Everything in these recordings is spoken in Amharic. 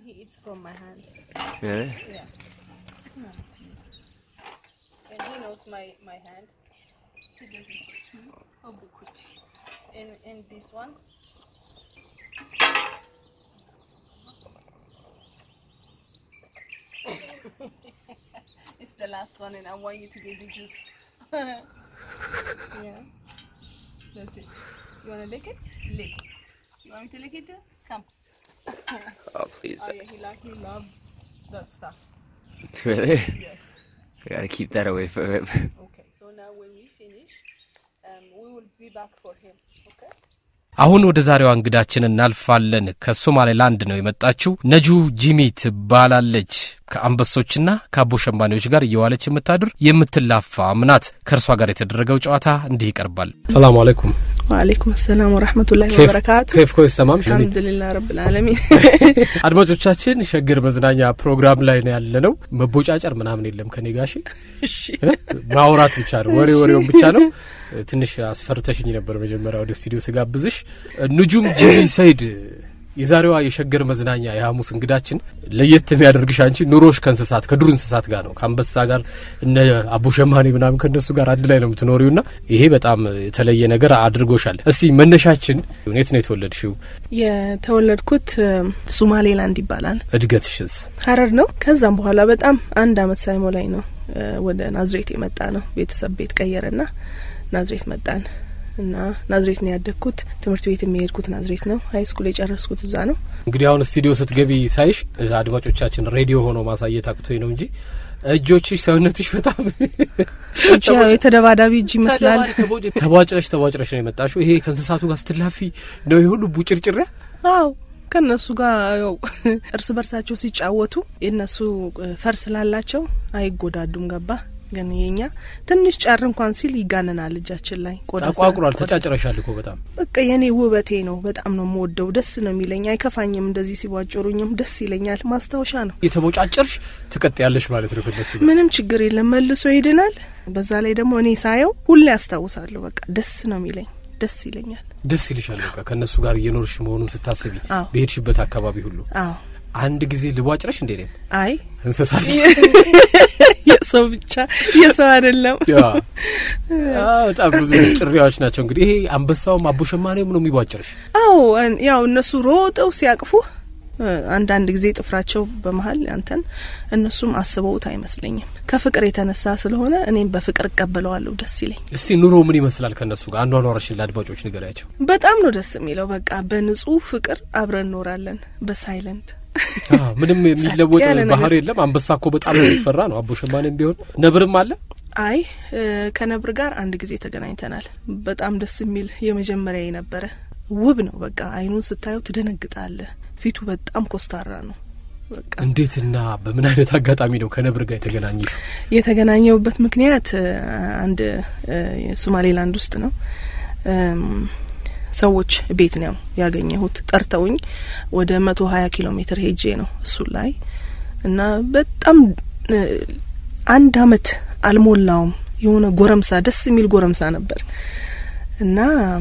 he eats from my hand. Really? Yeah. And he knows my, my hand. He doesn't. Oh, Bukut. In, in this one. it's the last one, and I want you to get the juice. yeah. That's it. You want to lick it? Lick. You want me to lick it too? Come. Oh, please. Oh yeah, he like he loves that stuff. Really? Yes. I gotta keep that away from him. Okay. So now when we finish, um, we will be back for him. Okay. አሁን ወደ ዛሬዋ እንግዳችን እናልፋለን። ከሶማሌላንድ ነው የመጣችው። ነጁ ጂሚ ትባላለች። ከአንበሶችና ከአቦ ሸማኔዎች ጋር እየዋለች የምታድር የምትላፋ ምናት። ከእርሷ ጋር የተደረገው ጨዋታ እንዲህ ይቀርባል። ሰላሙ አለይኩም وعليكم السلام ورحمة الله وبركاته ኬፍ ኮይስ ተማም الحمد لله رب العالمين አድማጮቻችን ሸገር መዝናኛ ፕሮግራም ላይ ነው ያለ ነው። መቦጫጨር ምናምን የለም ከኔ ጋሽ ማውራት ብቻ ነው፣ ወሬ ወሬውን ብቻ ነው። ትንሽ አስፈርተሽኝ ነበር መጀመሪያ ወደ ስቱዲዮ ስጋብዝሽ። ንጁም ጂሚ ሰይድ የዛሬዋ የሸገር መዝናኛ የሐሙስ እንግዳችን ለየት የሚያደርግሽ አንቺ ኑሮሽ ከእንስሳት ከዱር እንስሳት ጋር ነው። ከአንበሳ ጋር እነ አቦ ሸማኔ ምናምን ከእነሱ ጋር አንድ ላይ ነው የምትኖሪው ና ይሄ በጣም የተለየ ነገር አድርጎሻል። እስቲ መነሻችን የት ነው የተወለድሽው? የተወለድኩት ሱማሌላንድ ይባላል። እድገትሽስ? ሀረር ነው። ከዛም በኋላ በጣም አንድ አመት ሳይሞላኝ ነው ወደ ናዝሬት የመጣ ነው። ቤተሰብ ቤት ቀየረና ናዝሬት መጣን እና ናዝሬት ነው ያደግኩት። ትምህርት ቤት የሚሄድኩት ናዝሬት ነው። ሀይ ስኩል የጨረስኩት እዛ ነው። እንግዲህ አሁን ስቱዲዮ ስትገቢ ሳይሽ አድማጮቻችን ሬዲዮ ሆኖ ማሳየት አቅቶኝ ነው እንጂ እጆችሽ፣ ሰውነትሽ በጣም እጅ ያው የተደባዳቢ እጅ ይመስላል። ተቧጭረሽ ተቧጭረሽ ነው የመጣሽው። ይሄ ከእንስሳቱ ጋር ስትላፊ ነው የሁሉ ቡጭርጭሪያ አው ከእነሱ ጋር ያው እርስ በርሳቸው ሲጫወቱ የእነሱ ፈር ስላላቸው አይጎዳዱም። ገባ ግን የኛ ትንሽ ጫር እንኳን ሲል ይጋነናል እጃችን ላይ ቆዳ ተቋቁሯል። ተጫጭረሻል እኮ በጣም በቃ የኔ ውበቴ ነው። በጣም ነው የምወደው። ደስ ነው የሚለኝ። አይከፋኝም። እንደዚህ ሲቧጭሩኝም ደስ ይለኛል። ማስታወሻ ነው። የተቦጫጨርሽ ትቀጥ ያለሽ ማለት ነው ከነሱ ጋር ምንም ችግር የለም። መልሶ ይድናል። በዛ ላይ ደግሞ እኔ ሳየው ሁሌ ያስታውሳለሁ። በቃ ደስ ነው የሚለኝ። ደስ ይለኛል። ደስ ይልሻል። በቃ ከእነሱ ጋር እየኖርሽ መሆኑን ስታስቢ አዎ። በሄድሽበት አካባቢ ሁሉ አዎ አንድ ጊዜ ልቧጭረሽ እንዴ ነው አይ እንስሳት የሰው ብቻ የሰው አይደለም። ያ አ፣ በጣም ብዙ ጭሪያዎች ናቸው። እንግዲህ ይሄ አንበሳውም አቦ ሸማኔውም ነው የሚቧጭርሽ። አዎ እን- ያው እነሱ ሮጠው ሲያቅፉ እ፣ አንዳንድ ጊዜ ጥፍራቸው በመሀል አንተን እነሱም አስበውት አይመስለኝም። ከፍቅር የተነሳ ስለሆነ እኔም በፍቅር እቀበለዋለሁ። ደስ ይለኝ። እስቲ ኑሮ ምን ይመስላል ከእነሱ ጋር አኗኗራሽን ለአድማጮች ንገሪያቸው። በጣም ነው ደስ የሚለው። በቃ በንጹህ ፍቅር አብረን እኖራለን በሳይለንት አዎ፣ ምንም የሚለወጥ ያለ ነገር። ባህር የለም። አንበሳ እኮ በጣም የሚፈራ ነው። አቦ ሸማኔም ቢሆን ነብርም አለ። አይ እ፣ ከነብር ጋር አንድ ጊዜ ተገናኝተናል። በጣም ደስ የሚል የመጀመሪያ የነበረ ውብ ነው። በቃ አይኑን ስታየው ትደነግጣለህ። ፊቱ በጣም ኮስታራ ነው። በቃ እንዴትና በምን አይነት አጋጣሚ ነው ከነብር ጋር የተገናኘሽ? የተገናኘውበት ምክንያት እ፣ አንድ እ፣ ሶማሌላንድ ውስጥ ነው እም፣ ሰዎች ቤት ነው ያገኘሁት። ጠርተውኝ ወደ መቶ ሀያ ኪሎ ሜትር ሄጄ ነው እሱን ላይ እና በጣም እ፣ አንድ አመት አልሞላውም የሆነ ጎረምሳ ደስ የሚል ጎረምሳ ነበር እና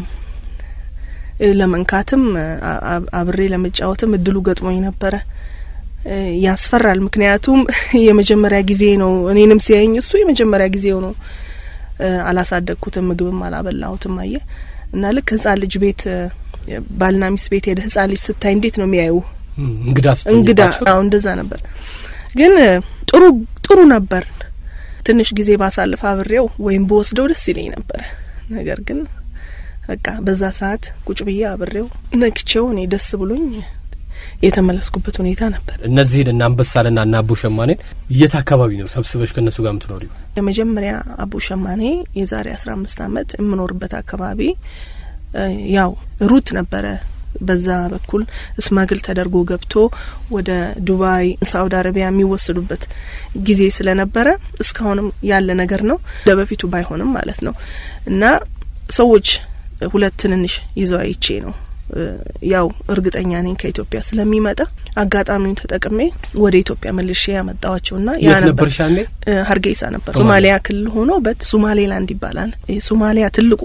እ፣ ለመንካትም አ- አ- አብሬ ለመጫወትም እድሉ ገጥሞኝ ነበረ። እ፣ ያስፈራል። ምክንያቱም የመጀመሪያ ጊዜ ነው እኔንም ሲያየኝ እሱ የመጀመሪያ ጊዜው ነው። እ፣ አላሳደግኩትም፣ ምግብም አላበላሁትም። አየ እና ልክ ህጻን ልጅ ቤት እ፣ ባልና ሚስት ቤት ሄደ ህጻን ልጅ ስታይ እንዴት ነው የሚያዩ እም፣ እንግዳ እንግዳ ስትሆኝባቸው አዎ እንደዛ ነበር። ግን እ፣ ጥሩ ጥሩ ነበር። ትንሽ ጊዜ ባሳልፍ አብሬው ወይም በወስደው ደስ ይለኝ ነበረ። ነገር ግን በቃ በዛ ሰዓት ቁጭ ብዬ አብሬው ነክቼው እኔ ደስ ብሎኝ የተመለስኩበት ሁኔታ ነበር። እነዚህን እና አንበሳንና እና አቦ ሸማኔን የት አካባቢ ነው ሰብስበሽ ከእነሱ ጋር የምትኖሪው? የመጀመሪያ አቡ ሸማኔ የዛሬ አስራ አምስት አመት የምኖርበት አካባቢ እ፣ ያው ሩት ነበረ። በዛ በኩል እስማግል ተደርጎ ገብቶ ወደ ዱባይ፣ ሳውዲ አረቢያ የሚወሰዱበት ጊዜ ስለነበረ እስካሁንም ያለ ነገር ነው። እንደ በፊቱ ባይሆንም ማለት ነው እና ሰዎች ሁለት ትንንሽ ይዘው አይቼ ነው እ፣ ያው እርግጠኛ ነኝ ከኢትዮጵያ ስለሚመጣ አጋጣሚውን ተጠቅሜ ወደ ኢትዮጵያ መልሼ ያመጣዋቸውና ያ የት ነበር ነበርሽ ያኔ? እ፣ ሀርጌሳ ነበር። ሶማሊያ። ሶማሊያ ክልል ሆኖ በት ሶማሌላንድ ይባላል። ይህ ሶማሊያ ትልቁ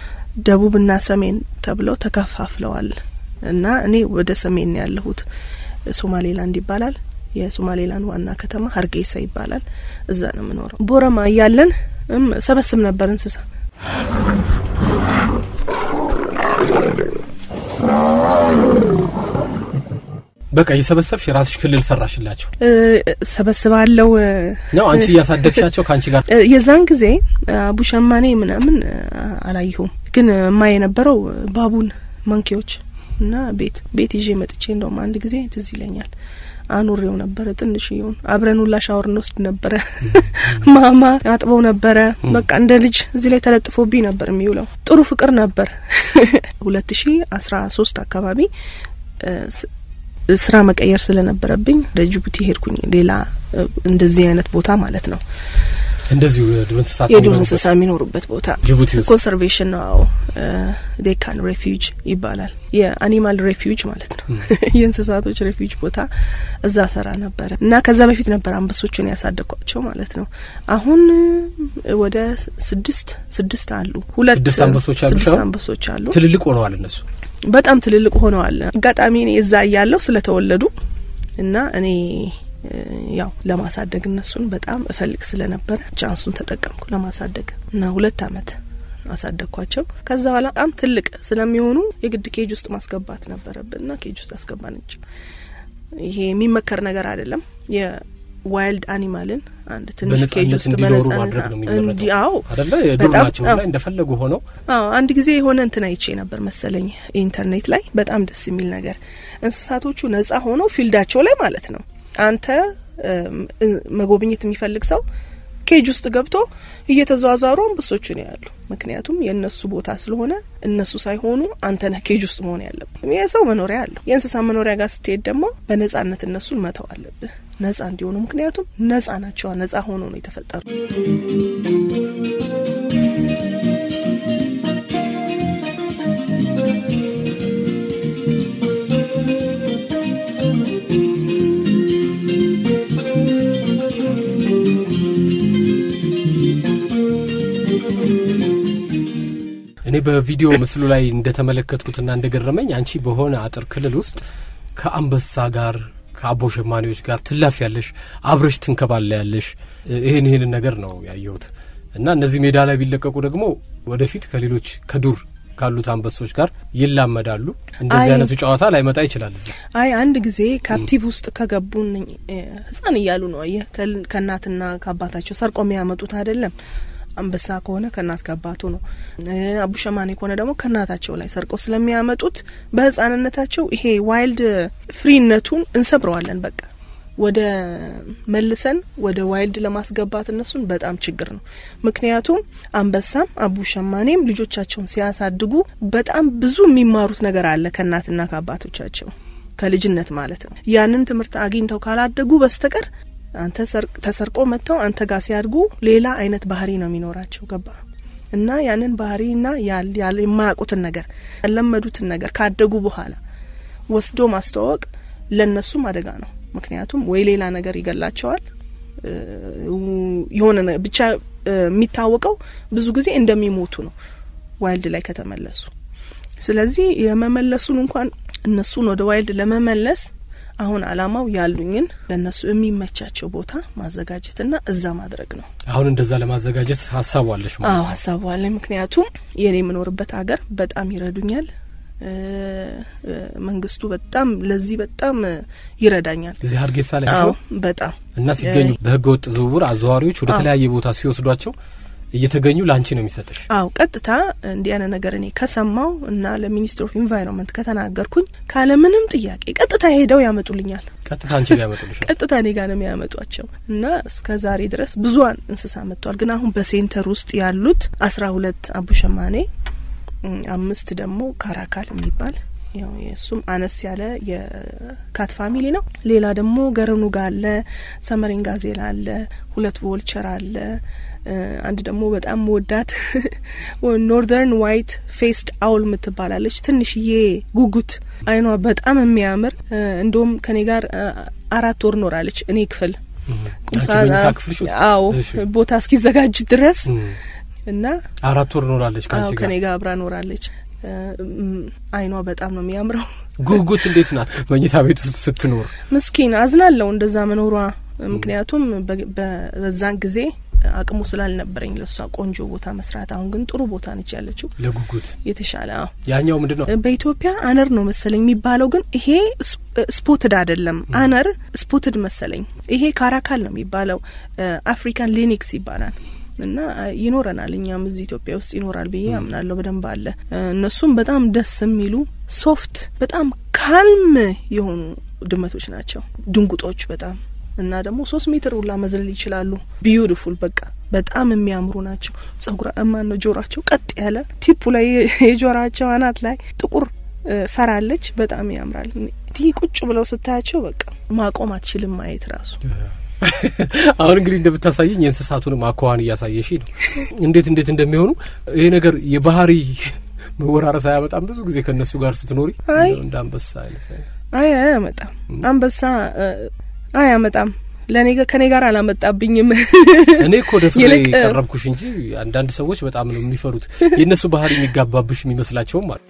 ደቡብና ሰሜን ተብለው ተከፋፍለዋል እና እኔ ወደ ሰሜን ነው ያለሁት። ሶማሌላንድ ይባላል። የሶማሌላንድ ዋና ከተማ ሀርጌሳ ይባላል። እዛ ነው የምኖረው። ቦረማ እያለን እም ሰበስብ ነበር እንስሳ በቃ እየሰበሰብሽ የራስሽ ክልል ሰራሽላቸው እ፣ ሰበስባለው እ፣ ነው አንቺ እያሳደግሻቸው ከአንቺ ጋር እ፣ የዛን ጊዜ አቡሸማኔ ምናምን እ፣ አላየሁም፣ ግን ማ የነበረው ባቡን መንኪዎች እና ቤት ቤት ይዤ መጥቼ እንደውም አንድ ጊዜ ትዝ ይለኛል አኑሬው ነበረ። ትንሽዬውን አብረን ሁላ ሻወር እንወስድ ነበረ። ማማ አጥበው ነበረ። በቃ እንደ ልጅ እዚህ ላይ ተለጥፎብኝ ነበር የሚውለው። ጥሩ ፍቅር ነበር። ሁለት ሺ አስራ ሶስት አካባቢ እ፣ ስ- ስራ መቀየር ስለነበረብኝ ወደ ጅቡቲ ሄድኩኝ። ሌላ እ፣ እንደዚህ አይነት ቦታ ማለት ነው እንደዚሁ የዱር እንስሳት የዱር የሚኖሩበት እንስሳ የሚኖሩበት ቦታ ጅቡቲ ውስጥ ኮንሰርቬሽን ነው። ዴካን ሬፊውጅ ይባላል። የአኒማል ሬፊውጅ ማለት ነው። የእንስሳቶች ሬፊውጅ ቦታ እዛ ሰራ ነበረ እና ከዛ በፊት ነበር አንበሶቹን ያሳደግኳቸው ማለት ነው። አሁን እ፣ ወደ ስድስት ስድስት አሉ። ሁለት ስድስት አንበሶች አሉሽ ስድስት አሁን? አንበሶች አሉ። ትልልቅ ሆነዋል እነሱ በጣም ትልልቅ ሆነዋል። አጋጣሚ እኔ እዛ እያለሁ ስለተወለዱ እና እኔ እ፣ ያው ለማሳደግ እነሱን በጣም እፈልግ ስለነበረ ቻንሱን ተጠቀምኩ ለማሳደግ እና ሁለት አመት አሳደግኳቸው። ከዛ በኋላ በጣም ትልቅ ስለሚሆኑ የግድ ኬጅ ውስጥ ማስገባት ነበረብን እና ኬጅ ውስጥ አስገባንቸው። ይሄ የሚመከር ነገር አይደለም። የዋይልድ አኒማልን አንድ ትንሽ ኬጅ በነጻነት ውስጥ እንዲኖሩ በነጻነት ማድረግ ነው እንዲ የሚመረጠው አዎ አደለ የዱር በጣም ናቸው አዎ። ላይ እንደፈለጉ ሆነው አዎ አንድ ጊዜ የሆነ እንትን አይቼ ነበር መሰለኝ ኢንተርኔት ላይ በጣም ደስ የሚል ነገር እንስሳቶቹ ነጻ ሆነው ፊልዳቸው ላይ ማለት ነው። አንተ እም፣ እ- መጎብኘት የሚፈልግ ሰው ኬጅ ውስጥ ገብቶ እየተዘዋዛሩ አንበሶቹን ያሉ። ምክንያቱም የእነሱ ቦታ ስለሆነ እነሱ ሳይሆኑ አንተ ነህ ኬጅ ውስጥ መሆን ያለብህ። የሰው መኖሪያ አለው። የእንስሳ መኖሪያ ጋር ስትሄድ ደግሞ በነጻነት እነሱን መተው አለብህ ነጻ እንዲሆኑ። ምክንያቱም ነጻ ናቸዋ። ነጻ ሆኖ ነው የተፈጠሩ። እኔ በቪዲዮ ምስሉ ላይ እንደተመለከትኩትና እንደገረመኝ አንቺ በሆነ አጥር ክልል ውስጥ ከአንበሳ ጋር ከአቦ ሸማኔዎች ጋር ትላፍ ያለሽ አብረሽ ትንከባለ ያለሽ ይህን ይህንን ነገር ነው ያየሁት እና እነዚህ ሜዳ ላይ ቢለቀቁ ደግሞ ወደፊት ከሌሎች ከዱር ካሉት አንበሶች ጋር ይላመዳሉ። እንደዚህ አይ- አይነቱ ጨዋታ ላይመጣ ይችላል። እዚህ አይ አንድ ጊዜ ካፕቲቭ ውስጥ ከገቡ እነኝ- እ፣ ህጻን እያሉ ነው አየህ፣ ከል- ከእናትና ከአባታቸው ሰርቆ የሚያመጡት አይደለም። አንበሳ ከሆነ ከእናት ከአባቱ ነው። እ፣ አቡሸማኔ ከሆነ ደግሞ ከእናታቸው ላይ ሰርቆ ስለሚያመጡት በህጻንነታቸው ይሄ ዋይልድ ፍሪነቱን እንሰብረዋለን። በቃ ወደ መልሰን ወደ ዋይልድ ለማስገባት እነሱን በጣም ችግር ነው። ምክንያቱም አንበሳም አቡሸማኔም ልጆቻቸውን ሲያሳድጉ በጣም ብዙ የሚማሩት ነገር አለ ከእናትና ከአባቶቻቸው ከልጅነት ማለት ነው። ያንን ትምህርት አግኝተው ካላደጉ በስተቀር አንተ ሰርቅ- ተሰርቆ መጥተው አንተ ጋር ሲያድጉ ሌላ አይነት ባህሪ ነው የሚኖራቸው። ገባ እና ያንን ባህሪና ያል- ያል- የማያውቁትን ነገር ያለመዱትን ነገር ካደጉ በኋላ ወስዶ ማስተዋወቅ ለእነሱም አደጋ ነው። ምክንያቱም ወይ ሌላ ነገር ይገላቸዋል እ፣ የሆነ ነ- ብቻ እ፣ የሚታወቀው ብዙ ጊዜ እንደሚሞቱ ነው ዋይልድ ላይ ከተመለሱ። ስለዚህ የመመለሱን እንኳን እነሱን ወደ ዋይልድ ለመመለስ አሁን አላማው ያሉኝን ለእነሱ የሚመቻቸው ቦታ ማዘጋጀትና እዛ ማድረግ ነው። አሁን እንደዛ ለማዘጋጀት ሀሳቡ አለሽ ማለት አዎ ነው። ሀሳቡ አለኝ። ምክንያቱም የኔ የምኖርበት ሀገር በጣም ይረዱኛል። እ፣ እ፣ መንግስቱ በጣም ለዚህ በጣም እ፣ ይረዳኛል። እዚህ ሀርጌሳ ላይ አዎ ያለው በጣም እና ሲገኙ በህገ ወጥ ዝውውር አዘዋሪዎች ወደ አዎ። ተለያየ ቦታ ሲወስዷቸው እየተገኙ ለአንቺ ነው የሚሰጥሽ። አው ቀጥታ እንዲህ አይነት ነገር እኔ ከሰማው እና ለሚኒስትር ኦፍ ኢንቫይሮንመንት ከተናገርኩኝ ካለምንም ጥያቄ ቀጥታ ሄደው ያመጡልኛል። ቀጥታ አንቺ ጋር ያመጡልሻል። ቀጥታ እኔ ጋር ነው የሚያመጧቸው እና እስከ ዛሬ ድረስ ብዙን እንስሳ መጥቷል። ግን አሁን በሴንተር ውስጥ ያሉት አስራ ሁለት አቡሸማኔ እም፣ አምስት ደግሞ ካራካል የሚባል ያው የእሱም አነስ ያለ የካት ፋሚሊ ነው። ሌላ ደግሞ ገረኑጋ አለ፣ ሰመሬን ጋዜላ አለ፣ ሁለት ቮልቸር አለ። እ፣ አንድ ደግሞ በጣም መወዳት ኖርዘርን ዋይት ፌስድ አውል የምትባላለች ትንሽዬ ጉጉት አይኗ በጣም የሚያምር እ፣ እንደውም ከኔ ጋር እ፣ አራት ወር ኖራለች እኔ ክፍል አንቺ መኝታ ክፍልሽ ውስጥ አዎ እሺ። ቦታ እስኪዘጋጅ ድረስ እም፣ እና አራት ወር ኖራለች አዎ ከአንቺ ጋር ከኔ ጋር አብራ ኖራለች። አይኗ በጣም ነው የሚያምረው። ጉጉት እንዴት ናት መኝታ ቤት ውስጥ ስትኖር? ምስኪን አዝናለሁ እንደዛ መኖሯ። ምክንያቱም በዛን ጊዜ አቅሙ ስላልነበረኝ ለእሷ ቆንጆ ቦታ መስራት። አሁን ግን ጥሩ ቦታ ነች ያለችው ለጉጉት የተሻለ። አዎ ያኛው ምንድን ነው በኢትዮጵያ አነር ነው መሰለኝ የሚባለው፣ ግን ይሄ ስፖትድ አይደለም። አነር ስፖትድ መሰለኝ። ይሄ ካራካል ነው የሚባለው። አፍሪካን ሊኒክስ ይባላል። እና ይኖረናል እኛም እዚህ ኢትዮጵያ ውስጥ ይኖራል ብዬ አምናለሁ። በደንብ አለ። እነሱም በጣም ደስ የሚሉ ሶፍት፣ በጣም ካልም የሆኑ ድመቶች ናቸው። ድንጉጦች በጣም እና ደግሞ ሶስት ሜትር ሁላ መዝለል ይችላሉ። ቢዩቲፉል በቃ በጣም የሚያምሩ ናቸው። ጸጉራ እማን ነው ጆሯቸው ቀጥ ያለ ቲፑ ላይ የጆሯቸው አናት ላይ ጥቁር ፈራለች። በጣም ያምራል። እንዲህ ቁጭ ብለው ስታያቸው በቃ ማቆም አትችልም ማየት ራሱ አሁን እንግዲህ እንደምታሳየኝ የእንስሳቱንም አኳኋን እያሳየሽ ነው፣ እንዴት እንዴት እንደሚሆኑ ይሄ ነገር የባህሪ መወራረስ አያመጣም? ብዙ ጊዜ ከእነሱ ጋር ስትኖሪ አይ እንደ አንበሳ አይነት ነገር አይ አያመጣም። አንበሳ አያመጣም። ለእኔ ከኔ ጋር አላመጣብኝም። እኔ እኮ ደፍሬ ይልቅ ቀረብኩሽ እንጂ አንዳንድ ሰዎች በጣም ነው የሚፈሩት። የእነሱ ባህሪ የሚጋባብሽ የሚመስላቸውም አሉ።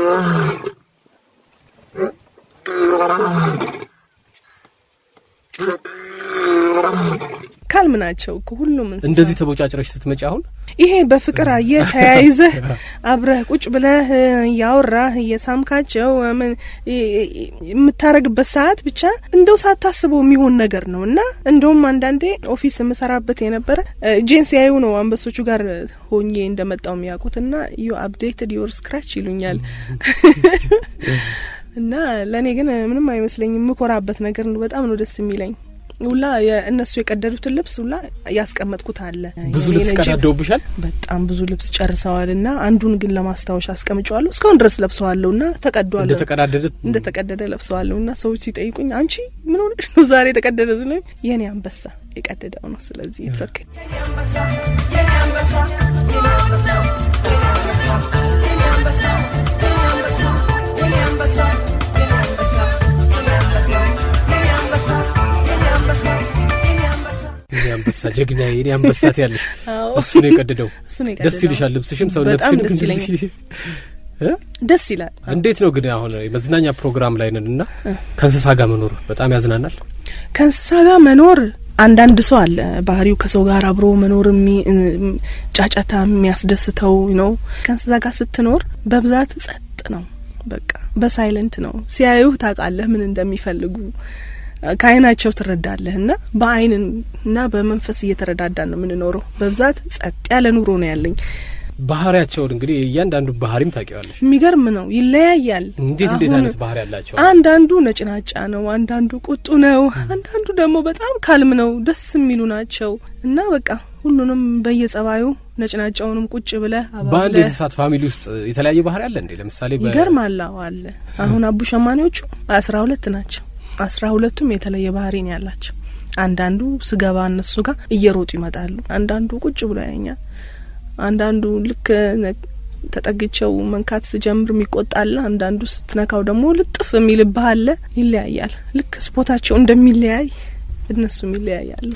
ካልም ናቸው እኮ ሁሉም እንስሳ እንደዚህ ተቦጫጭረሽ ስትመጪ አሁን ይሄ በፍቅር አየህ ተያይዘህ አብረህ ቁጭ ብለህ እያወራህ እየሳምካቸው ምን የምታረግበት ሰዓት ብቻ እንደው ሳታስበው የሚሆን ነገር ነው እና እንደውም አንዳንዴ ኦፊስ የምሰራበት የነበረ እጄን ሲያዩ ነው አንበሶቹ ጋር ሆኜ እንደመጣው የሚያውቁት እና ዩ አፕዴትድ ዮር ስክራች ይሉኛል። እና ለእኔ ግን ምንም አይመስለኝም። የምኮራበት ነገር ነው። በጣም ነው ደስ የሚለኝ። ሁላ የእነሱ የቀደዱትን ልብስ ሁላ ያስቀመጥኩት አለ። ብዙ የኔ ልብስ ነጅብ ቀዳደውብሻል። በጣም ብዙ ልብስ ጨርሰዋል እና አንዱን ግን ለማስታወሻ አስቀምጨዋለሁ። እስካሁን ድረስ ለብሰዋለሁ እና ተቀዷል እንደ ተቀዳደደ እንደ ተቀደደ ለብሰዋለሁ እና ሰዎች ሲጠይቁኝ አንቺ ምን ሆነሽ ነው ዛሬ የተቀደደ ስለ የኔ አንበሳ የቀደደው ነው። ስለዚህ የተሰከ የኔ አንበሳ ጀግና የኔ አንበሳት ያለሽ አዎ እሱ ነው የቀደደው። እሱ ነው ደስ የቀደደው። ይልሻል ልብስሽም በጣም ሰውነትሽም ደስ እንደዚህ እ? ደስ ይላል። እንዴት ነው ግን አሁን የመዝናኛ ፕሮግራም ላይ ነን እና ከእንስሳ ጋር መኖር በጣም ያዝናናል። ከእንስሳ ጋር መኖር አንዳንድ ሰው አለ ባህሪው ከሰው ጋር አብሮ መኖር የሚ- እም፣ ጫጫታ የሚያስደስተው ነው። ከእንስሳ ጋር ስትኖር በብዛት ጸጥ ነው። በቃ በሳይለንት ነው። ሲያዩህ ታውቃለህ ምን እንደሚፈልጉ ከአይናቸው ትረዳለህ። እና በአይን እና በመንፈስ እየተረዳዳን ነው የምንኖረው። በብዛት ጸጥ ያለ ኑሮ ነው ያለኝ። ባህሪያቸውን እንግዲህ እያንዳንዱ ባህሪም ታውቂዋለሽ። የሚገርም ነው። ይለያያል። እንዴት እንዴት አሁን አይነት ባህሪ ያላቸው አንዳንዱ ነጭናጫ ነው፣ አንዳንዱ ቁጡ ነው፣ አንዳንዱ ደግሞ በጣም ካልም ነው። ደስ የሚሉ ናቸው እና በቃ ሁሉንም በየጸባዩ ነጭናጫውንም ቁጭ ብለህ በአንድ አባብለህ የእንስሳት ፋሚሊ ውስጥ የተለያየ ባህሪ አለ እንዴ? ለምሳሌ በ- ይገርማል። አዎ አለ። አሁን አቡ ሸማኔዎቹ አስራ ሁለት ናቸው። አስራ ሁለቱም የተለየ ባህሪ ነው ያላቸው። አንዳንዱ ስገባ እነሱ ጋር እየሮጡ ይመጣሉ። አንዳንዱ ቁጭ ብሎ ያኛል። አንዳንዱ ልክ ነ- ተጠግቸው መንካት ስጀምር የሚቆጣለ፣ አንዳንዱ ስትነካው ደግሞ ልጥፍ የሚልብህ አለ። ይለያያል። ልክ ስፖታቸው እንደሚለያይ እነሱም ይለያያሉ።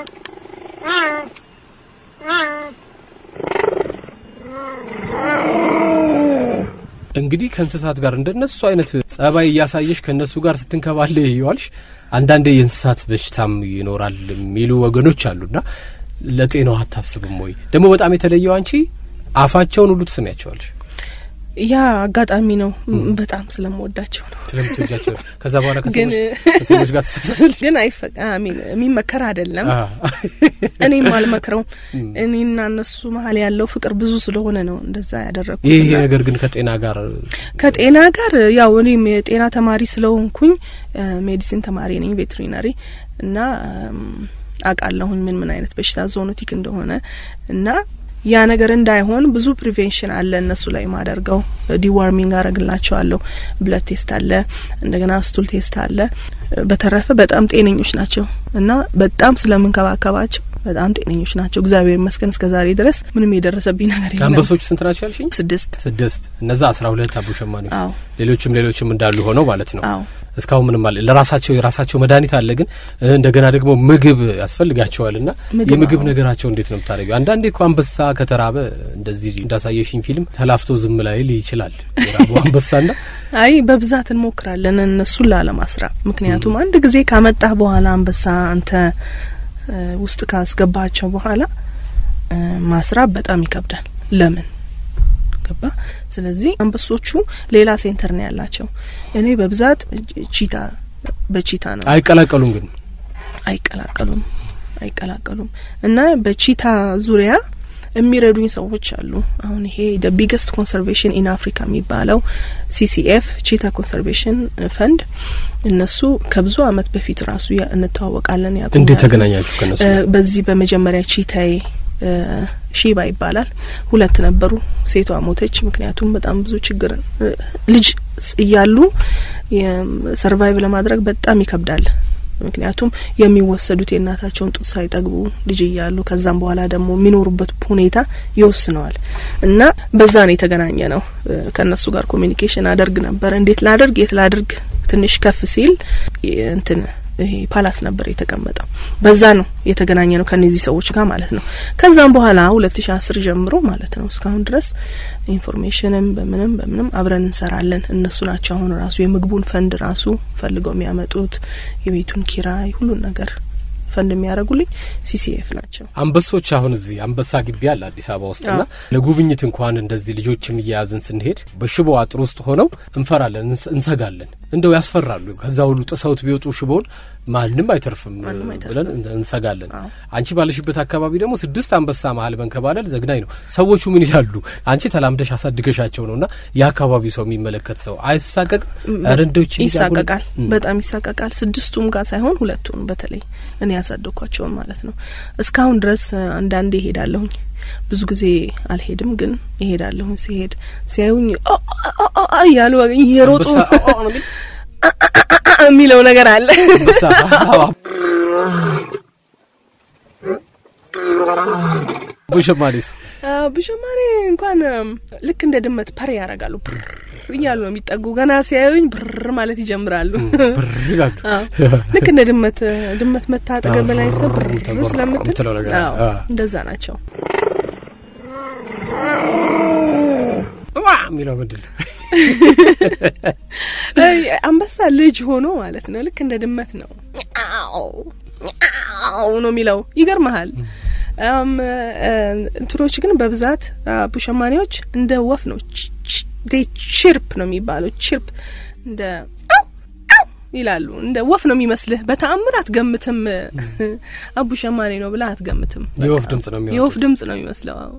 እንግዲህ ከእንስሳት ጋር እንደነሱ አይነት ጸባይ እያሳየሽ ከእነሱ ጋር ስትንከባለ ይዋልሽ። አንዳንዴ የእንስሳት በሽታም ይኖራል የሚሉ ወገኖች አሉና ለጤናው አታስብም ወይ? ደግሞ በጣም የተለየው አንቺ አፋቸውን ሁሉ ትስሚያቸዋለሽ ያ አጋጣሚ ነው። በጣም ስለምወዳቸው ነው። ስለምትወጃቸው። ከዛ በኋላ ግን ከሰዎች ከሰዎች ጋር ትሳሳለሽ። ግን አይፈ አሚን የሚመከር አይደለም። አዎ። እኔም አልመክረው። እኔና እነሱ መሀል ያለው ፍቅር ብዙ ስለሆነ ነው እንደዛ ያደረግኩት። ይህ እና ነገር ግን ከጤና ጋር ከጤና ጋር ያው እኔም የጤና ተማሪ ስለሆንኩኝ ሜዲሲን ተማሪ ነኝ ቬትሪናሪ እና እም፣ አውቃለሁኝ ምን ምን አይነት በሽታ ዞኖቲክ እንደሆነ እና ያ ነገር እንዳይሆን ብዙ ፕሪቬንሽን አለ እነሱ ላይ ማደርገው ዲዋርሚንግ አረግላቸዋለሁ። ብለድ ቴስት አለ፣ እንደገና ስቱል ቴስት አለ። በተረፈ በጣም ጤነኞች ናቸው እና በጣም ስለምንከባከባቸው በጣም ጤነኞች ናቸው። እግዚአብሔር ይመስገን እስከ ዛሬ ድረስ ምንም የደረሰብኝ ነገር የለም። አንበሶቹ ስንት ናቸው ያልሽኝ? ስድስት ስድስት። እነዛ አስራ ሁለት አቡ ሸማኔዎች፣ አዎ ሌሎችም ሌሎችም እንዳሉ ሆነው ማለት ነው። አዎ እስካሁን ምንም አለ ለራሳቸው የራሳቸው መድኃኒት አለ፣ ግን እ፣ እንደገና ደግሞ ምግብ ያስፈልጋቸዋል እና ምግብ የምግብ አዎ። ነገራቸው እንዴት ነው የምታደርገው? አንዳንዴ እኮ አንበሳ ከተራበ እንደዚህ እንዳሳየሽኝ ፊልም ተላፍቶ ዝም ላይል ይችላል የራበው አንበሳና አይ በብዛት እንሞክራለን እነሱን ላለማስራብ። ምክንያቱም አንድ ጊዜ ካመጣህ በኋላ አንበሳ አንተ እ፣ ውስጥ ካስገባቸው በኋላ እ፣ ማስራብ በጣም ይከብዳል። ለምን ገባ? ስለዚህ አንበሶቹ ሌላ ሴንተር ነው ያላቸው። እኔ በብዛት ቺታ በቺታ ነው አይቀላቀሉም ግን አይቀላቀሉም አይቀላቀሉም እና በቺታ ዙሪያ የሚረዱኝ ሰዎች አሉ። አሁን ይሄ ደ ቢገስት ኮንሰርቬሽን ኢን አፍሪካ የሚባለው ሲሲኤፍ ቺታ ኮንሰርቬሽን ፈንድ እነሱ ከብዙ አመት በፊት ራሱ ያ- እንተዋወቃለን ያቁኛል። እንዴት ተገናኛችሁ ከነሱ እ፣ ጋር? በዚህ በመጀመሪያ ቺታዬ እ፣ ሺባ ይባላል። ሁለት ነበሩ። ሴቷ ሞተች። ምክንያቱም በጣም ብዙ ችግር እ፣ ልጅ ስ- እያሉ ሰርቫይቭ ለማድረግ በጣም ይከብዳል። ምክንያቱም የሚወሰዱት የእናታቸውን ጡት ሳይጠግቡ ልጅ እያሉ ከዛም በኋላ ደግሞ የሚኖሩበት ሁኔታ ይወስነዋል እና በዛ ነው የተገናኘ ነው። እ፣ ከእነሱ ጋር ኮሚኒኬሽን አደርግ ነበር። እንዴት ላደርግ የት ላደርግ ትንሽ ከፍ ሲል የ- እንትን ይሄ ፓላስ ነበር የተቀመጠው። በዛ ነው የተገናኘ ነው ከነዚህ ሰዎች ጋር ማለት ነው። ከዛም በኋላ ሁለት ሺ አስር ጀምሮ ማለት ነው እስካሁን ድረስ ኢንፎርሜሽንም በምንም በምንም አብረን እንሰራለን። እነሱ ናቸው አሁን ራሱ የምግቡን ፈንድ ራሱ ፈልገው የሚያመጡት የቤቱን ኪራይ ሁሉን ነገር ፈንድ የሚያደርጉልኝ ሲሲኤፍ ናቸው። አንበሶች አሁን እዚህ አንበሳ ግቢ አለ አዲስ አበባ ውስጥና ለጉብኝት እንኳን እንደዚህ ልጆችም እያያዝን ስንሄድ በሽቦ አጥር ውስጥ ሆነው እንፈራለን፣ እንስ- እንሰጋለን። እንደው ያስፈራሉ። ከዛ ሁሉ ጥሰውት ቢወጡ ሽቦውን ማንም አይተርፍም ማንም አይተርፍም። ብለን እንተ- እንሰጋለን። አዎ። አንቺ ባለሽበት አካባቢ ደግሞ ስድስት አንበሳ መሀል መንከባለል ዘግናኝ ነው። ሰዎቹ ምን ይላሉ? አንቺ ተላምደሽ አሳድገሻቸው ነው እና የአካባቢው ሰው የሚመለከት ሰው አይሳቀቅም? ኧረ እንደው ይቺ ልጅ አሁን- ይሳቀቃል፣ እም። በጣም ይሳቀቃል። ስድስቱም ጋር ሳይሆን ሁለቱን በተለይ እኔ ያሳደግኳቸውን ማለት ነው። እስካሁን ድረስ እ፣ አንዳንዴ እሄዳለሁኝ። ብዙ ጊዜ አልሄድም፣ ግን እሄዳለሁኝ። ሲሄድ ሲያዩኝ ኦ ኦ ኦ ኦ እያሉ እየሮጡ አንበሳ ኦ ኦ ነው የሚል የሚለው ነገር አለ። አንበሳ አዎ። ቡሸማኔስ ብሸማኔ እንኳን እም፣ ልክ እንደ ድመት ፐር ያደርጋሉ። ብር እያሉ ነው የሚጠጉ። ገና ሲያዩኝ ብር ማለት ይጀምራሉ። ብር ይላሉ። አዎ። ልክ እንደ ድመት ድመት መታጠገብ ላይ ሰው ብር ተጎራ ስለምትል የምትለው ነገር አለ። አዎ፣ አዎ። እንደዛ ናቸው። ዋ የሚለው ምንድን ነው? አይ፣ አንበሳ ልጅ ሆኖ ማለት ነው። ልክ እንደ ድመት ነው አው አው ነው የሚለው። ይገርመሃል። አም እ፣ እንትኖች ግን በብዛት አ፣ ቡሸማኔዎች እንደ ወፍ ነው ቺርፕ ነው የሚባለው። ቺርፕ እንደ አው አው ይላሉ። እንደ ወፍ ነው የሚመስልህ። በተአምር አትገምትም። አቡ ሸማኔ ነው ብለህ አትገምትም። የወፍ በቃ ድምጽ ነው የሚያወጡት። የወፍ ድምጽ ነው የሚመስለው። አዎ።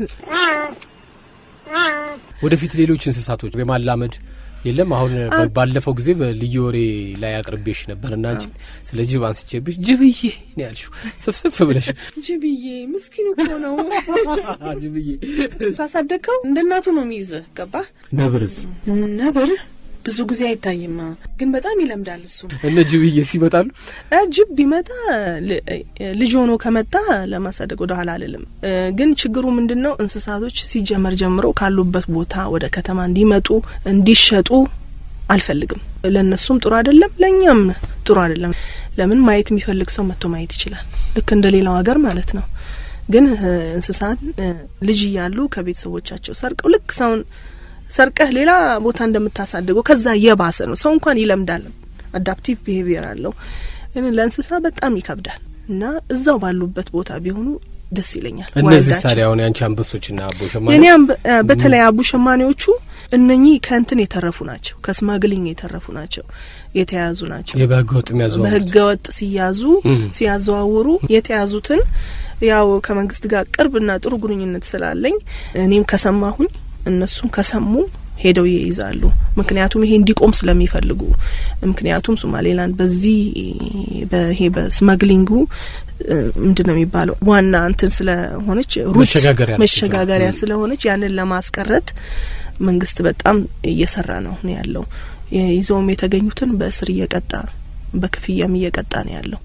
ወደፊት ሌሎች እንስሳቶች የማላመድ የለም። አሁን በ- ባለፈው ጊዜ በልዩ ወሬ ላይ አቅርቤሽ ነበር እና አንቺ ስለ ጅብ አንስቼብሽ ጅብዬ ነው ያልሽው ስፍስፍ ብለሽ ጅብዬ ምስኪን እኮ ነው። ጅብዬ ካሳደግከው እንደ እናቱ ነው የሚይዝህ። ገባህ? ነብርስ ነብር ብዙ ጊዜ አይታይም፣ ግን በጣም ይለምዳል እሱ። እነ ጅብዬ ሲመጣሉ እ፣ ጅብ ቢመጣ ል- እ፣ ልጅ ሆኖ ከመጣ ለማሳደግ ወደ ኋላ አልልም። እ፣ ግን ችግሩ ምንድን ነው? እንስሳቶች ሲጀመር ጀምሮ ካሉበት ቦታ ወደ ከተማ እንዲመጡ እንዲሸጡ አልፈልግም። ለእነሱም ጥሩ አይደለም፣ ለእኛም ጥሩ አይደለም። ለምን ማየት የሚፈልግ ሰው መጥቶ ማየት ይችላል፣ ልክ እንደ ሌላው ሀገር ማለት ነው። ግን እ፣ እንስሳት እ፣ ልጅ እያሉ ከቤተሰቦቻቸው ሰርቀው ልክ ሰውን ሰርቀህ ሌላ ቦታ እንደምታሳድገው ከዛ የባሰ ነው። ሰው እንኳን ይለምዳል፣ አዳፕቲቭ ቢሄቪየር አለው። ግን ለእንስሳ በጣም ይከብዳል እና እዛው ባሉበት ቦታ ቢሆኑ ደስ ይለኛል። እነዚህ ዋልዳቸው። ታዲያ አሁን ያንቺ አንበሶችና አቦ ሸማኔ የኔ አንበ- እ፣ በተለይ አቡ ሸማኔዎቹ እነኚህ ከእንትን የተረፉ ናቸው፣ ከስማግሊንግ የተረፉ ናቸው፣ የተያዙ ናቸው። የበህገ ወጥ የሚያዘዋውሩት በህገ ወጥ ሲያዙ እም። ሲያዘዋውሩ የተያዙትን ያው ከመንግስት ጋር ቅርብና ጥሩ ግንኙነት ስላለኝ እኔም ከሰማሁኝ እነሱም ከሰሙ ሄደው ይይዛሉ። ምክንያቱም ይሄ እንዲቆም ስለሚፈልጉ ምክንያቱም ሶማሌላንድ በዚህ በይሄ በስመግሊንጉ እ፣ ምንድን ነው የሚባለው ዋና እንትን ስለሆነች ሩት መሸጋገሪያ ነች መሸጋገሪያ እንትኗ። ስለሆነች ያንን ለማስቀረት መንግስት በጣም እየሰራ ነው ነው ያለው። ይዘውም የተገኙትን በእስር እየቀጣ በክፍያም እየቀጣ ነው ያለው።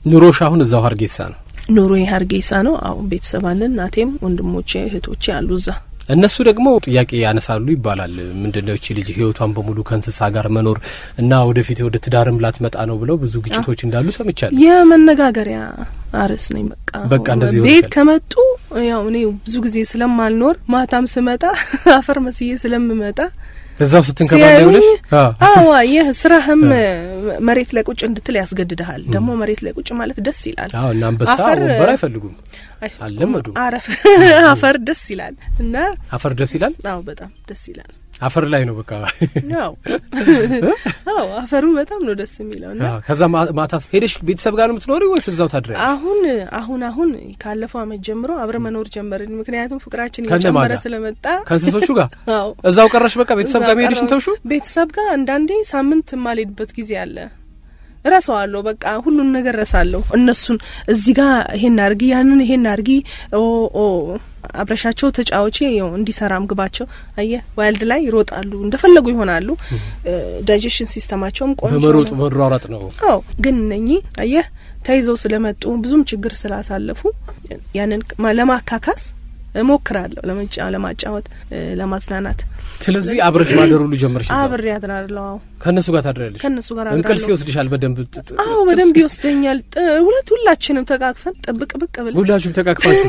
ኑሮሽ አሁን እዛው ሀርጌሳ ነው። ኑሮ ሀርጌሳ ነው። አሁን ቤተሰብ አለን። እናቴም ወንድሞቼ እህቶቼ አሉ እዛ። እነሱ ደግሞ ጥያቄ ያነሳሉ ይባላል። ምንድነው እቺ ልጅ ህይወቷን በሙሉ ከእንስሳ ጋር መኖር እና ወደፊት ወደ ትዳርም ላትመጣ ነው ብለው ብዙ ግጭቶች እንዳሉ ሰምቻለሁ። የመነጋገሪያ አርዕስ ነኝ። በቃ በቃ እንደዚህ ቤት ሆነሻል። ከመጡ ያው እኔ ብዙ ጊዜ ስለማልኖር ማታም ስመጣ አፈር መስዬ ስለምመጣ እዛው ስትንከባለ ብለሽ አዋ ይህ ስራህም መሬት ላይ ቁጭ እንድትል ያስገድድሃል። ደግሞ መሬት ላይ ቁጭ ማለት ደስ ይላል። አዎ እና አንበሳ አፈር- ወንበር አይፈልጉም። አይ፣ አልለመዱም። አረፍ አፈር ደስ ይላል እና አፈር ደስ ይላል። አዎ በጣም ደስ ይላል። አፈር ላይ ነው በቃ። አዎ አዎ አፈሩ በጣም ነው ደስ የሚለው እና አዎ፣ ከዛ ማ- ማታ ሄደሽ ቤተሰብ ጋር ነው የምትኖሪ ወይስ እዛው ታድሪያለሽ? አሁን አሁን አሁን ካለፈው አመት ጀምሮ አብረ መኖር ጀመርን። ምክንያቱም ፍቅራችን ከነማን እየጨመረ ጋር? ስለመጣ ከእንስሶቹ ጋር አዎ እዛው ቀረሽ? በቃ ቤተሰብ ጋር እዛ መሄድሽን ቀረሁ። ተውሹ? ቤተሰብ ጋር አንዳንዴ ሳምንት የማልሄድበት ጊዜ አለ። እረሳዋለሁ። በቃ ሁሉን ነገር ረሳለሁ። እነሱን እዚህ ጋር ይሄን አርጊ፣ ያንን ይሄን አርጊ፣ ኦ ኦ አብረሻቸው ተጫዋቼ ው እንዲሰራ ምግባቸው አየህ፣ ዋይልድ ላይ ይሮጣሉ፣ እንደፈለጉ ይሆናሉ። ዳይጀሽን ሲስተማቸውም ቆንጆ በመሮጥ ነው። መሯሯጥ ነው። አዎ ግን እነኚህ አየህ ተይዘው ስለመጡ ብዙም ችግር ስላሳለፉ ያንን ማ- ለማካካስ እሞክራለሁ፣ ለመጫ ለማጫወት እ፣ ለማዝናናት ስለዚህ አብረሽ ማደር ሁሉ ጀመርሽ? እዛው አብሬ አድራለሁ። አዎ ከእነሱ ጋር ታድሪያለሽ? ከእነሱ ጋር እንቅልፍ አድራለሁ። ይወስድሻል በደንብ? ጥ- ጥ- አዎ በደንብ ይወስደኛል። ጥ- ሁለት ሁላችንም ተቃቅፈን ጥብቅ ብቅ ብለን ሁላችሁም ተቃቅፋችሁ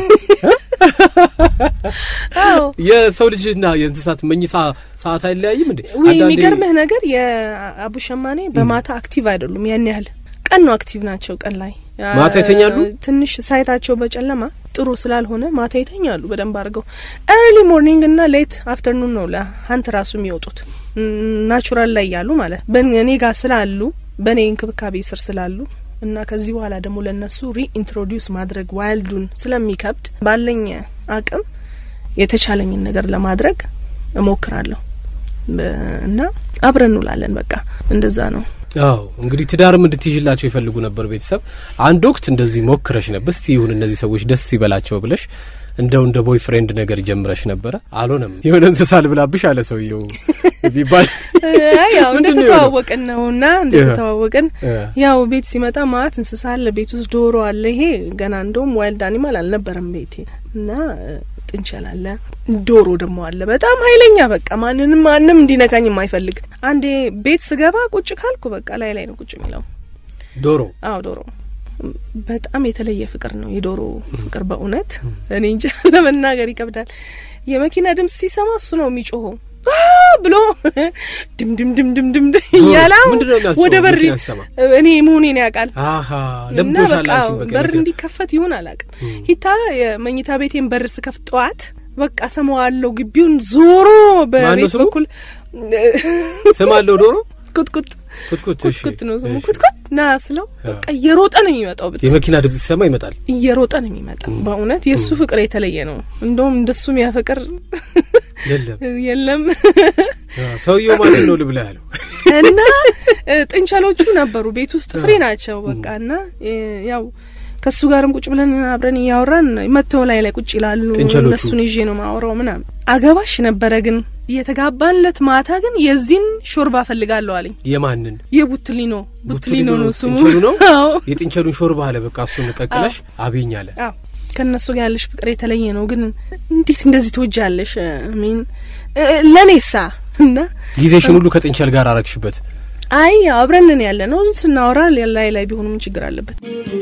አዎ የሰው ልጅና የእንስሳት መኝታ ሰዓት አይለያይም እንዴ? ወይ አንዳንዴ- የሚገርምህ ነገር የአቡ ሸማኔ በማታ አክቲቭ አይደሉም። ያን ያህል ቀን ነው አክቲቭ ናቸው። ቀን ላይ ማታ ይተኛሉ? ትንሽ ሳይታቸው በጨለማ ጥሩ ስላልሆነ ማታ ይተኛሉ በደንብ አድርገው። ኤርሊ ሞርኒንግ እና ሌት አፍተርኑን ነው ለሀንት ራሱ የሚወጡት ናቹራል ላይ ያሉ ማለት በእኔ ጋር ስላሉ በእኔ እንክብካቤ ስር ስላሉ እና ከዚህ በኋላ ደግሞ ለእነሱ ሪኢንትሮዲውስ ማድረግ ዋይልዱን ስለሚከብድ ባለኝ አቅም የተቻለኝን ነገር ለማድረግ እሞክራለሁ በ- እና አብረን እንውላለን። በቃ እንደዛ ነው። አዎ እንግዲህ ትዳርም እንድትይዥላቸው ይፈልጉ ነበር ቤተሰብ። አንድ ወቅት እንደዚህ ሞክረሽ ነበር። እስቲ ይሁን እነዚህ ሰዎች ደስ ይበላቸው ብለሽ እንደው እንደ ቦይ ፍሬንድ ነገር ጀምረሽ ነበረ። አልሆነም። የሆነ እንስሳ ልብላብሽ አለ ሰውየው ቢባል አይ ያው ምንድን ነው እንደተተዋወቅን ነው እና እንደተተዋወቅን እ። ያው ቤት ሲመጣ ማት እንስሳ አለ፣ ቤት ውስጥ ዶሮ አለ። ይሄ ገና እንደውም ዋይልድ አኒማል አልነበረም ቤቴ እና እ፣ ጥንቸል አለ፣ ዶሮ ደግሞ አለ። በጣም ኃይለኛ በቃ ማንንም ማንም እንዲነካኝ የማይፈልግ አንዴ ቤት ስገባ ቁጭ ካልኩ በቃ ላይ ላይ ነው ቁጭ የሚለው። ዶሮ አዎ ዶሮ በጣም የተለየ ፍቅር ነው የዶሮ ፍቅር በእውነት እኔ እንጃ ለመናገር ይከብዳል። የመኪና ድምጽ ሲሰማ እሱ ነው የሚጮኸው አ ብሎ ድም ድም ድም ድም ድም እያለ አሁን ምንድን ነው የሚያስበው ወደ በር መኪና ሲሰማ? እኔ መሆኔን ያውቃል አሀ እና ለምዶሻል። በቃ አንቺን በቃ በር የመኪና- እንዲከፈት ይሁን አላውቅም። ሂታ የመኝታ ቤቴን በር ስከፍት ጠዋት በቃ ሰማዋለሁ ግቢውን ዞሮ ማነው በቤት ስሙ? በኩል ስም አለው ዶሮ ኩትኩት ኩትኩት። እሺ፣ ኩትኩት ነው ስሙ እሺ። ኩትኩት ና ስለው በቃ እየሮጠ ነው የሚመጣው ብታይ የመኪና ድምጽ ሲሰማ ይመጣል። እየሮጠ ነው የሚመጣው። በእውነት የእሱ ፍቅር የተለየ ነው። እንደውም እንደሱ የሚያፈቅር የለም የለም። አ፣ ሰውየው ማንን ነው ልብላ ያለው? እና እ፣ ጥንቸሎቹ ነበሩ ቤት ውስጥ ፍሬ ናቸው። በቃ እና እ፣ ያው ከሱ ጋርም ቁጭ ብለን አብረን እያወራን መተው ላይ ላይ ቁጭ ይላሉ። ጥንቸሎቹ? እነሱን ይዤ ነው ማወራው ምናምን። አገባሽ ነበረ ግን የተጋባንለት ማታ ግን የዚህን ሾርባ ፈልጋለሁ አለኝ። የማንን የቡትሊኖ ቡትሊኖ ነው ስሙ። ጥንቸሉ ነው? አዎ የጥንቸሉን ሾርባ አለ። በቃ እሱን ቀቅለሽ አብኝ አለ። አዎ ከእነሱ ጋር ያለሽ ፍቅር የተለየ ነው። ግን እንዴት እንደዚህ ትወጃለሽ? ሚን ለእኔሳ እና ጊዜሽን ሁሉ ከጥንቸል ጋር አረግሽበት። አይ አብረንን ያለ ነው ስናወራ ላይ ላይ ቢሆኑ ምን ችግር አለበት?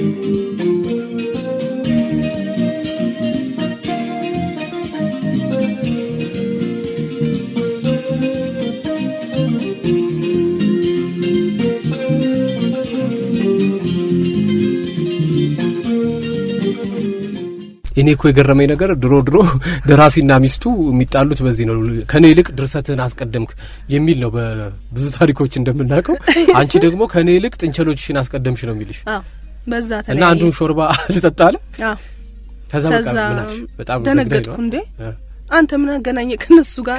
እኔ እኮ የገረመኝ ነገር ድሮ ድሮ ደራሲና ሚስቱ የሚጣሉት በዚህ ነው። ከኔ ይልቅ ድርሰትህን አስቀደምክ የሚል ነው በብዙ ታሪኮች እንደምናውቀው። አንቺ ደግሞ ከኔ ይልቅ ጥንቸሎችሽን አስቀደምሽ ነው የሚልሽ አዎ በዛ እና ተለያየ። አንዱን ሾርባ ልጠጣ አለ። አዎ ከዛ በቃ ከዛ ምን አልሽ? በጣም ደነገጥኩ። ዘግናኝ ነው። እንዴ እ። አንተ ምን አገናኘ ከነሱ ጋር?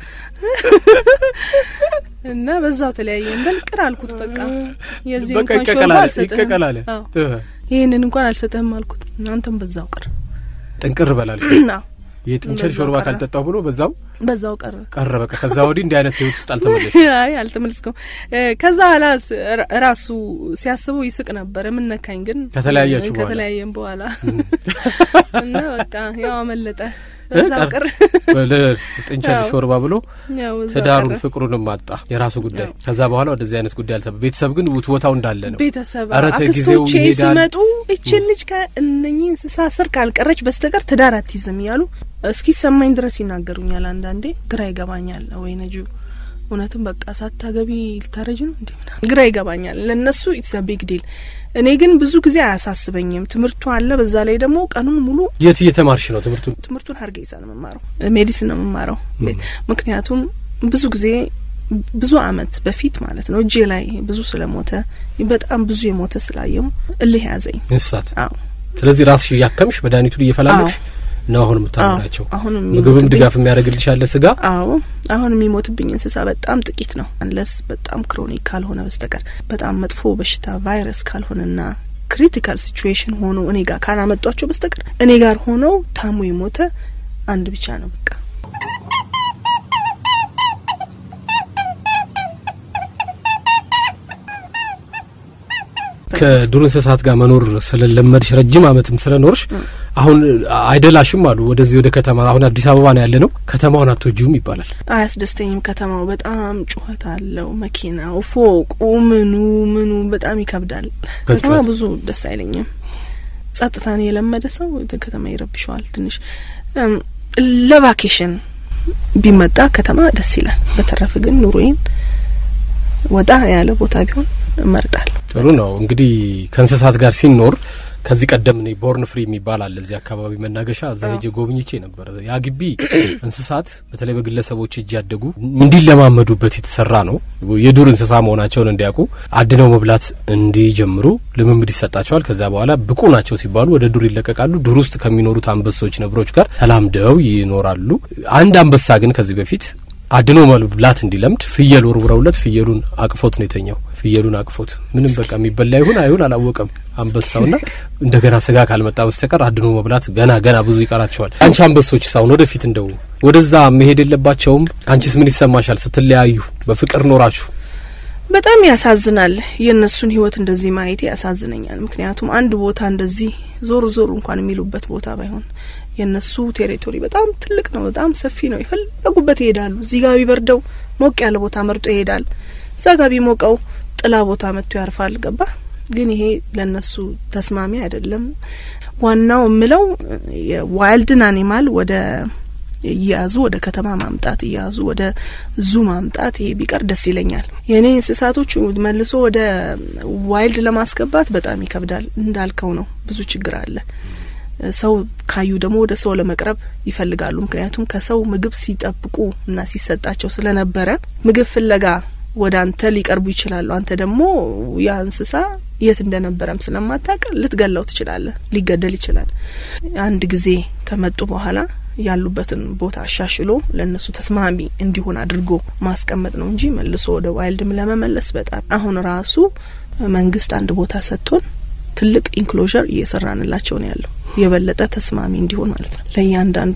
እና በዛው ተለያየን። በልቅር አልኩት በቃ የዚህ በቃ እንኳን ሾርባ ይቀቀላል አልሰጥህም። ይቀቀላል። አዎ እ። ይህንን እንኳን አልሰጥህም አልኩት። አንተም በዛው ቅር ጥንቅር በላልሽ አዎ የጥንቸል በዛው ሾርባ ቀረ። ካልጠጣው ብሎ በዛው በዛው ቀረ ቀረ በቃ። ከዛ ወዲህ እንዲህ አይነት ህይወት ውስጥ አልተመለሽ። አይ አልተመለስኩም። ከዛ በኋላ ራሱ ሲያስበው ይስቅ ነበር። የምነካኝ ግን ከተለያያችሁ በኋላ ከተለያየም በኋላ እና በቃ ያው አመለጠ በዛው ቀረ። ጥንቸል ያው ሾርባ ብሎ ያው በዛው ትዳሩን ቀረ። ፍቅሩንም አጣ። የራሱ ጉዳይ። ያው። ከዛ በኋላ ወደዚህ አይነት ጉዳይ አልተ ቤተሰብ ግን ውትወታው እንዳለ ነው። ቤተሰብ ኧረ ተይ ጊዜው አክስቶቼ ይሄዳል። ሲመጡ እችን ልጅ ከእነኚህ እንስሳ ስር ካልቀረች በስተቀር ትዳር አትይዝም እያሉ እስኪሰማኝ ድረስ ይናገሩኛል። አንዳንዴ ግራ ይገባኛል። ወይ ነጁ እውነትም በቃ ሳታገቢ ልታረጅ ነው እንዴ? ምናምን ግራ ይገባኛል። ለእነሱ ኢትስ ቢግ ዲል። እኔ ግን ብዙ ጊዜ አያሳስበኝም። ትምህርቱ አለ። በዛ ላይ ደግሞ ቀኑን ሙሉ የት እየተማርሽ ነው ትምህርቱን? ትምህርቱን ሀርጌሳ ነው የምማረው፣ ሜዲሲን ነው የምማረው። ምክንያቱም ብዙ ጊዜ ብዙ አመት በፊት ማለት ነው እጄ ላይ ብዙ ስለሞተ በጣም ብዙ የሞተ ስላየው እልህ ያዘኝ። እንስሳት። አዎ ስለዚህ ራስሽ እያከምሽ መድኃኒቱን እየፈላለግሽ ነው አሁን የምታኖራቸው። አሁን ምግብም የሚሞትብኝ- ድጋፍ የሚያደርግልሽ ያለ ስጋ አዎ አሁን የሚሞትብኝ እንስሳ በጣም ጥቂት ነው። አንለስ በጣም ክሮኒክ ካልሆነ በስተቀር በጣም መጥፎ በሽታ ቫይረስ ካልሆነና ክሪቲካል ሲቹዌሽን ሆኖ እኔ ጋር ካላመጧቸው በስተቀር እኔ ጋር ሆነው ታሞ የሞተ አንድ ብቻ ነው በቃ። ከዱር እንስሳት ጋር መኖር ስለለመድሽ ረጅም አመትም ስለኖርሽ አሁን አይደላሽም አሉ ወደዚህ ወደ ከተማ አሁን አዲስ አበባ ነው ያለ ነው ከተማውን አትወጂውም ይባላል። አያስደስተኝም። ከተማው በጣም ጩኸት አለው። መኪናው፣ ፎቁ፣ ምኑ ምኑ በጣም ይከብዳል። ከጩኸት? ከተማ ብዙ ደስ አይለኝም። ጸጥታን የለመደ ሰው ከተማ ይረብሸዋል ትንሽ። እም፣ ለቫኬሽን ቢመጣ ከተማ ደስ ይላል። በተረፈ ግን ኑሮዬን ወጣ ያለ ቦታ ቢሆን እመርጣለሁ። ጥሩ ነው እንግዲህ ከእንስሳት ጋር ሲኖር ከዚህ ቀደም እኔ ቦርን ፍሪ የሚባል አለ እዚህ አካባቢ መናገሻ እዛ ሄጄ ጎብኝቼ ነበር። ያ ግቢ እንስሳት በተለይ በግለሰቦች እጅ ያደጉ እንዲለማመዱበት የተሰራ ነው። የዱር እንስሳ መሆናቸውን እንዲያውቁ አድነው መብላት እንዲጀምሩ ልምምድ ይሰጣቸዋል። ከዛ በኋላ ብቁ ናቸው ሲባሉ ወደ ዱር ይለቀቃሉ። ዱር ውስጥ ከሚኖሩት አንበሶች፣ ነብሮች ጋር ተላምደው ይኖራሉ። አንድ አንበሳ ግን ከዚህ በፊት አድኖ መብላት እንዲለምድ ፍየል ወርውረውለት ፍየሉን አቅፎት ነው የተኛው። ፍየሉን አቅፎት ምንም በቃ የሚበላ ይሁን አይሁን አላወቀም አንበሳውና እንደገና ስጋ ካልመጣ በስተቀር አድኖ መብላት ገና ገና ብዙ ይቀራቸዋል። አንቺ አንበሶች ሳሁን ወደፊት እንደው ወደዛ መሄድ የለባቸውም? አንቺስ ምን ይሰማሻል ስትለያዩ በፍቅር ኖራችሁ? በጣም ያሳዝናል። የእነሱን ህይወት እንደዚህ ማየት ያሳዝነኛል። ምክንያቱም አንድ ቦታ እንደዚህ ዞር ዞር እንኳን የሚሉበት ቦታ ባይሆን የእነሱ ቴሪቶሪ በጣም ትልቅ ነው፣ በጣም ሰፊ ነው። የፈለጉበት ይሄዳሉ። እዚህ ጋር ቢበርደው ሞቅ ያለ ቦታ መርጦ ይሄዳል። እዛ ጋር ቢሞቀው ጥላ ቦታ መጥቶ ያርፋል። ገባ ግን ይሄ ለእነሱ ተስማሚ አይደለም። ዋናው የምለው የዋይልድን አኒማል ወደ እያያዙ ወደ ከተማ ማምጣት እያያዙ ወደ ዙ ማምጣት ይሄ ቢቀር ደስ ይለኛል። የእኔ እንስሳቶች መልሶ ወደ ዋይልድ ለማስገባት በጣም ይከብዳል። እንዳልከው ነው፣ ብዙ ችግር አለ። ሰው ካዩ ደግሞ ወደ ሰው ለመቅረብ ይፈልጋሉ። ምክንያቱም ከሰው ምግብ ሲጠብቁ እና ሲሰጣቸው ስለነበረ ምግብ ፍለጋ ወደ አንተ ሊቀርቡ ይችላሉ። አንተ ደግሞ ያ እንስሳ የት እንደነበረም ስለማታውቅ ልትገላው ትችላለህ። ሊገደል ይችላል። አንድ ጊዜ ከመጡ በኋላ ያሉበትን ቦታ አሻሽሎ ለእነሱ ተስማሚ እንዲሆን አድርጎ ማስቀመጥ ነው እንጂ መልሶ ወደ ዋይልድም ለመመለስ በጣም አሁን ራሱ መንግስት አንድ ቦታ ሰጥቶን ትልቅ ኢንክሎዥር እየሰራንላቸው ነው ያለው የበለጠ ተስማሚ እንዲሆን ማለት ነው። ለእያንዳንዱ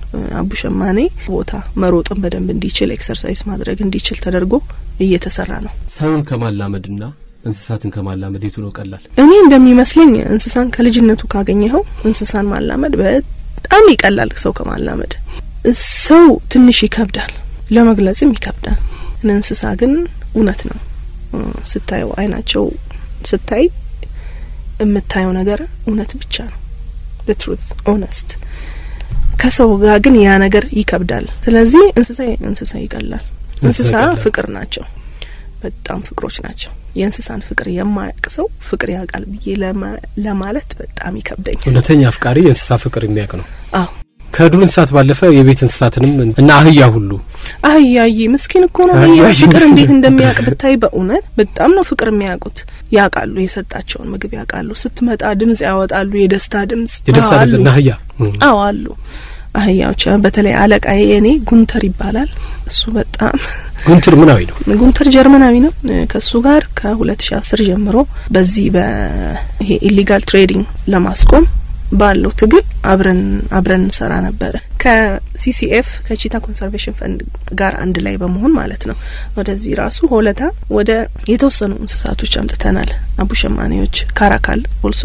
አቡሸማኔ ቦታ መሮጥን በደንብ እንዲችል ኤክሰርሳይዝ ማድረግ እንዲችል ተደርጎ እየተሰራ ነው። ሰውን ከማላመድና እንስሳትን ከማላመድ የቱ ነው ቀላል? እኔ እንደሚመስለኝ እንስሳን ከልጅነቱ ካገኘኸው እንስሳን ማላመድ በጣም ይቀላል ሰው ከማላመድ። ሰው ትንሽ ይከብዳል፣ ለመግለጽም ይከብዳል። እንስሳ ግን እውነት ነው ስታየው፣ አይናቸው ስታይ የምታየው ነገር እውነት ብቻ ነው። ትሩት ኦነስት ከሰው ጋር ግን ያ ነገር ይከብዳል። ስለዚህ እንስሳ እንስሳ ይቀላል። እንስሳ ፍቅር ናቸው፣ በጣም ፍቅሮች ናቸው። የእንስሳን ፍቅር የማያውቅ ሰው ፍቅር ያውቃል ብዬ ለማለት በጣም ይከብደኛል። እውነተኛ አፍቃሪ የእንስሳ ፍቅር የሚያውቅ ነው። አዎ ከዱር እንስሳት ባለፈ የቤት እንስሳትንም እና አህያ ሁሉ አህያዬ ምስኪን እኮ ነው። አህያ ፍቅር እንዴት እንደሚያውቅ ብታይ፣ በእውነት በጣም ነው ፍቅር የሚያውቁት። ያውቃሉ፣ የሰጣቸውን ምግብ ያውቃሉ። ስትመጣ ድምጽ ያወጣሉ፣ የደስታ ድምጽ የደስታ አዎ፣ ድምጽ እና አህያ አዎ አሉ አህያዎች። በተለይ አለቃዬ የኔ ጉንተር ይባላል። እሱ በጣም ጉንትር ምናዊ ነው። ጉንተር ጀርመናዊ ነው። ከእሱ ጋር ከሁለት ሺ አስር ጀምሮ በዚህ በይሄ ኢሊጋል ትሬዲንግ ለማስቆም ባለው ትግል አብረን አብረን እንሰራ ነበረ ከሲሲኤፍ ከቺታ ኮንሰርቬሽን ፈንድ ጋር አንድ ላይ በመሆን ማለት ነው። ወደዚህ ራሱ ሆለታ ወደ የተወሰኑ እንስሳቶች አምጥተናል። አቡሸማኔዎች፣ ካራካል ኦልሶ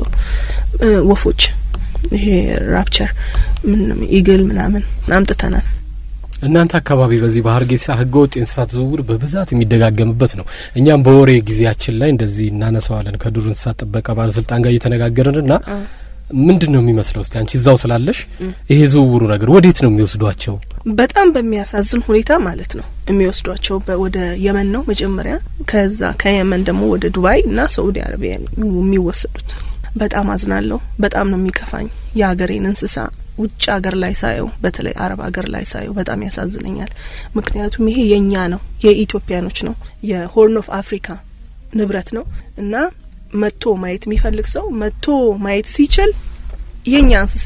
ወፎች፣ ይሄ ራፕቸር ምን ኢግል ምናምን አምጥተናል። እናንተ አካባቢ በዚህ በሀርጌሳ ህገ ወጥ የእንስሳት ዝውውር በብዛት የሚደጋገምበት ነው። እኛም በወሬ ጊዜያችን ላይ እንደዚህ እናነሳዋለን ከዱር እንስሳት ጥበቃ ባለስልጣን ጋር እየተነጋገርን እና ምንድን ነው የሚመስለው? እስቲ አንቺ እዛው ስላለሽ ይሄ ዝውውሩ ነገር ወዴት ነው የሚወስዷቸው? በጣም በሚያሳዝን ሁኔታ ማለት ነው የሚወስዷቸው ወደ የመን ነው መጀመሪያ፣ ከዛ ከየመን ደግሞ ወደ ዱባይ እና ሳኡዲ አረቢያ የሚወሰዱት። በጣም አዝናለሁ። በጣም ነው የሚከፋኝ። የሀገሬን እንስሳ ውጭ ሀገር ላይ ሳየው፣ በተለይ አረብ ሀገር ላይ ሳየው በጣም ያሳዝነኛል። ምክንያቱም ይሄ የእኛ ነው፣ የኢትዮጵያኖች ነው፣ የሆርን ኦፍ አፍሪካ ንብረት ነው እና መጥቶ ማየት የሚፈልግ ሰው መጥቶ ማየት ሲችል የኛ እንስሳ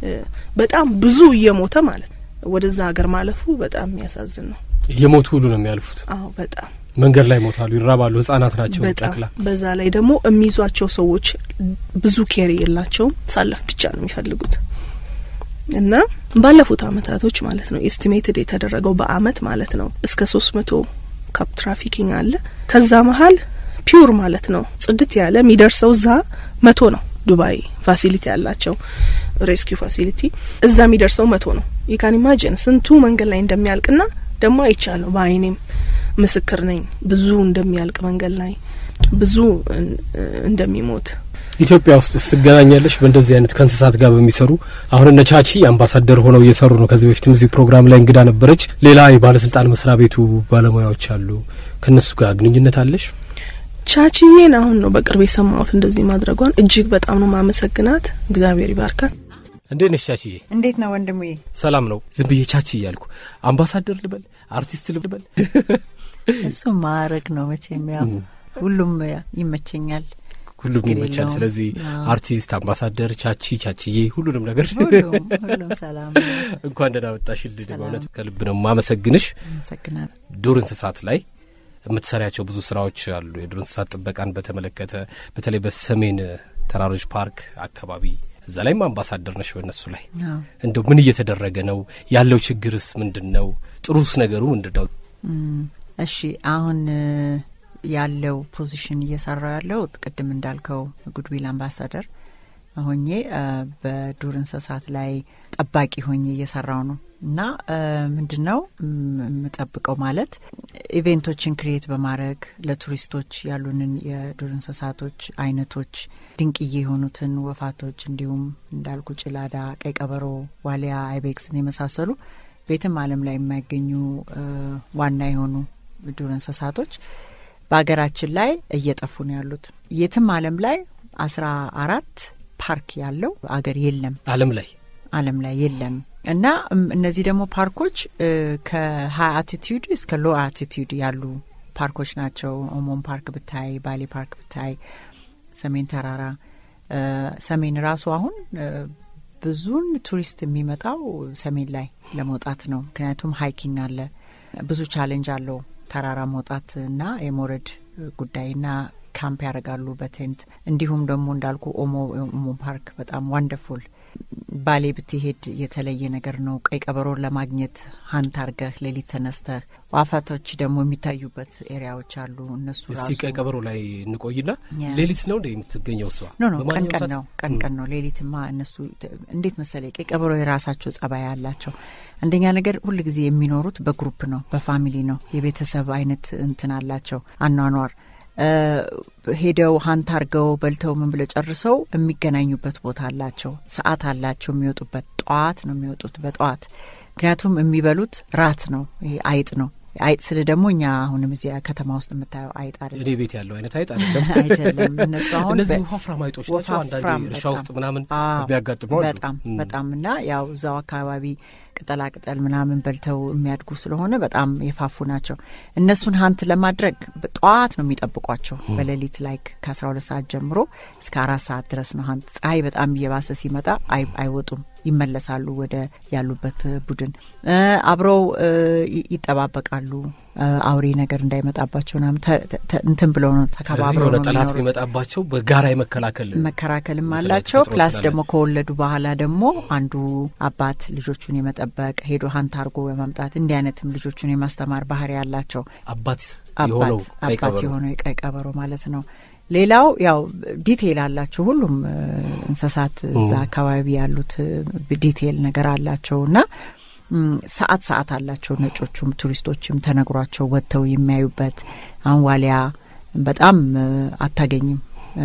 በጣም ብዙ እየሞተ ማለት ወደዛ ሀገር ማለፉ በጣም የሚያሳዝን ነው። እየሞቱ ሁሉ ነው የሚያልፉት። አዎ በጣም መንገድ ላይ ሞታሉ፣ ይራባሉ። ህጻናት ናቸው ጨቅላ። በዛ ላይ ደግሞ የሚይዟቸው ሰዎች ብዙ ኬር የላቸውም። ሳለፍ ብቻ ነው የሚፈልጉት እና ባለፉት አመታቶች ማለት ነው ኤስቲሜትድ የተደረገው በአመት ማለት ነው እስከ ሶስት መቶ ካፕ ትራፊኪንግ አለ። ከዛ መሀል ፒውር ማለት ነው ጽድት ያለ የሚደርሰው እዛ መቶ ነው። ዱባይ ፋሲሊቲ ያላቸው ሬስኪው ፋሲሊቲ እዛ የሚደርሰው መቶ ነው። ይካን ኢማጂን ስንቱ መንገድ ላይ እንደሚያልቅና ደግሞ አይቻለሁ፣ በአይኔም ምስክር ነኝ። ብዙ እንደሚያልቅ መንገድ ላይ ብዙ እንደሚሞት ኢትዮጵያ ውስጥ ስገናኛለሽ በእንደዚህ አይነት ከእንስሳት ጋር በሚሰሩ አሁን እነ ቻቺ አምባሳደር ሆነው እየሰሩ ነው። ከዚህ በፊትም እዚህ ፕሮግራም ላይ እንግዳ ነበረች። ሌላ የባለስልጣን መስሪያ ቤቱ ባለሙያዎች አሉ። ከእነሱ ጋር ግንኙነት አለሽ? ቻቺዬን አሁን ነው በቅርብ የሰማሁት እንደዚህ ማድረጓን። እጅግ በጣም ነው ማመሰግናት። እግዚአብሔር ይባርካል። እንዴት ነሽ ቻቺዬ? እንዴት ነው ወንድሜ? ሰላም ነው። ዝም ብዬ ቻቺ እያልኩ አምባሳደር ልበል አርቲስት ልበል? እሱ ማዕረግ ነው መቼም፣ ያው ሁሉም ይመቸኛል። ሁሉም ችግር ይመቻል። የለውም። ስለዚህ አዎ። አርቲስት፣ አምባሳደር፣ ቻቺ፣ ቻቺዬ ሁሉንም ነገር ሁሉም ሁሉም ሰላም ነው። እንኳን ደህና መጣሽልኝ። ሰላም። በእውነት ከልብ ነው ማመሰግንሽ። አመሰግናለሁ። ዱር እንስሳት ላይ የምትሰሪያቸው ብዙ ስራዎች አሉ። የዱር እንስሳት ጥበቃን በተመለከተ በተለይ በሰሜን ተራሮች ፓርክ አካባቢ እዛ ላይም አምባሳደር ነሽ በእነሱ ላይ አዎ። እንደው ምን እየተደረገ ነው ያለው? ችግርስ ምንድን ነው? ጥሩስ ነገሩ ምንድን ነው? እም፣ እሺ አሁን እ፣ ያለው ፖዚሽን እየሰራው ያለው ቅድም እንዳልከው ጉድዊል አምባሳደር ሆኜ እ፣ በዱር እንስሳት ላይ ጠባቂ ሆኜ እየሰራው ነው እና እ፣ ምንድን ነው እም፣ የምጠብቀው ማለት ኢቬንቶችን ክሪኤት በማድረግ ለቱሪስቶች ያሉንን የዱር እንስሳቶች አይነቶች ድንቅዬ የሆኑትን ወፋቶች እንዲሁም እንዳልኩ ጭላዳ፣ ቀይ ቀበሮ፣ ዋሊያ፣ አይቤክስን የመሳሰሉ ቤትም ዓለም ላይ የማይገኙ እ፣ ዋና የሆኑ ዱር እንስሳቶች በሀገራችን ላይ እየጠፉ ነው ያሉት። የትም ዓለም ላይ አስራ አራት ፓርክ ያለው አገር የለም ዓለም ላይ ዓለም ላይ የለም እና እም፣ እነዚህ ደግሞ ፓርኮች እ፣ ከሀይ አቲቲዩድ እስከ ሎ አቲቲዩድ ያሉ ፓርኮች ናቸው። ኦሞን ፓርክ ብታይ፣ ባሌ ፓርክ ብታይ፣ ሰሜን ተራራ እ፣ ሰሜን ራሱ አሁን እ፣ ብዙን ቱሪስት የሚመጣው ሰሜን ላይ ለመውጣት ነው። ምክንያቱም ሀይኪንግ አለ፣ ብዙ ቻሌንጅ አለው ተራራ መውጣት እና የመውረድ ጉዳይና ካምፕ ያደርጋሉ በቴንት እንዲሁም ደግሞ እንዳልኩ ኦሞ ኦሞ ፓርክ በጣም ዋንደርፉል ባሌ ብትሄድ የተለየ ነገር ነው። ቀይ ቀበሮን ለማግኘት ሀንት አርገህ ሌሊት ተነስተህ ዋፋቶች ደግሞ የሚታዩበት ኤሪያዎች አሉ። እነሱ እስቲ ራሱ ቀይ ቀበሮ ላይ እንቆይና ያ። ሌሊት ነው እንደ የምትገኘው እሷ ኖ ኖ ቀን በማንኛውም ቀን ሰዓት? ነው ቀን ቀን ነው። ሌሊትማ እነሱ እንዴት መሰለ ቀይ ቀበሮ የራሳቸው ጸባይ አላቸው። አንደኛ ነገር ሁል ጊዜ የሚኖሩት በግሩፕ ነው፣ በፋሚሊ ነው። የቤተሰብ አይነት እንትን አላቸው አኗኗር እ፣ ሄደው ሀንት አርገው በልተው ምን ብለው ጨርሰው የሚገናኙበት ቦታ አላቸው፣ ሰዓት አላቸው። የሚወጡበት ጠዋት ነው የሚወጡት በጠዋት ምክንያቱም የሚበሉት ራት ነው። ይሄ አይጥ ነው። አይጥ ስል ደግሞ እኛ አሁንም እዚያ ከተማ ውስጥ የምታየው አይጥ አይደለም እኔ ቤት ያለው አይነት አይጥ አይደለም። አይደለም። እነሱ አሁን እነዚህ በ- ወፍራም አይጦች ናቸው። አንዳንዴ ወፋፍራም እርሻ በጣም። ውስጥ ምናምን አዎ፣ የሚያጋጥሙ አሉ። በጣም እም። በጣም እና ያው እዛው አካባቢ ቅጠላ ቅጠል ምናምን በልተው የሚያድጉ ስለሆነ በጣም የፋፉ ናቸው። እነሱን ሀንት ለማድረግ ጠዋት ነው የሚጠብቋቸው። በሌሊት ላይክ ከአስራ ሁለት ሰዓት ጀምሮ እስከ አራት ሰዓት ድረስ ነው ሀንት። ፀሐይ በጣም እየባሰ ሲመጣ አይ- አይወጡም፣ ይመለሳሉ ወደ ያሉበት ቡድን እ፣ አብረው እ፣ ይ- ይጠባበቃሉ። አውሬ ነገር እንዳይመጣባቸው ምናምን እንትን ብለው ነው ተከባብረው የሆነ ነው ጠላት የሚኖሩት። ቢመጣባቸው በጋራ የመከላከል መከራከልም እንትን አላቸው። ተፈጥሮ ፕላስ ትላለች። ደግሞ ከወለዱ በኋላ ደግሞ አንዱ አባት ልጆቹን የመጠበቅ ሄዶ ሀንት አርጎ በማምጣት እንዲህ አይነትም ልጆቹን የማስተማር ባህሪ ያላቸው አባት የሆነው አባት ቀይ አባት ቀበሮ የሆነው የቀይ ቀበሮ ማለት ነው። ሌላው ያው ዲቴይል አላቸው ሁሉም እ፣ እንስሳት እዛ አካባቢ ያሉት እ፣ ዲቴይል ነገር አላቸው እና እም፣ ሰዓት ሰዓት አላቸው። ነጮቹም ቱሪስቶችም ተነግሯቸው ወጥተው የሚያዩበት አሁን ዋሊያ በጣም እ፣ አታገኝም እ፣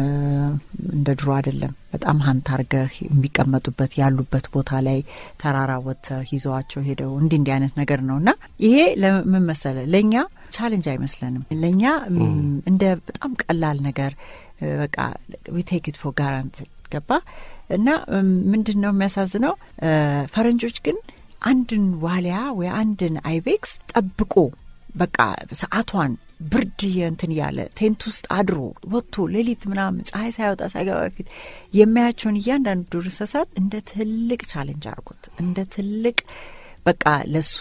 እንደ ድሮ አይደለም። በጣም ሀንት አርገህ የሚቀመጡበት ያሉበት ቦታ ላይ ተራራ ወጥተህ ይዘዋቸው ሄደው እንዲህ እንዲህ አይነት ነገር ነው እና ይሄ ለምን መሰለ ለእኛ ቻሌንጅ አይመስለንም። ለእኛ እም፣ እንደ በጣም ቀላል ነገር እ፣ በቃ ዊ ቴክ ኢት ፎር ጋራንት ገባ እና እም፣ ምንድን ነው የሚያሳዝነው እ፣ ፈረንጆች ግን አንድን ዋሊያ ወይ አንድን አይቤክስ ጠብቆ በቃ ሰዓቷን ብርድ እንትን እያለ ቴንት ውስጥ አድሮ ወጥቶ ሌሊት ምናምን ፀሐይ ሳይወጣ ሳይገባ በፊት የሚያያቸውን እያንዳንዱ ዱር እንስሳት እንደ ትልቅ ቻሌንጅ አድርጎት እንደ ትልቅ በቃ ለሱ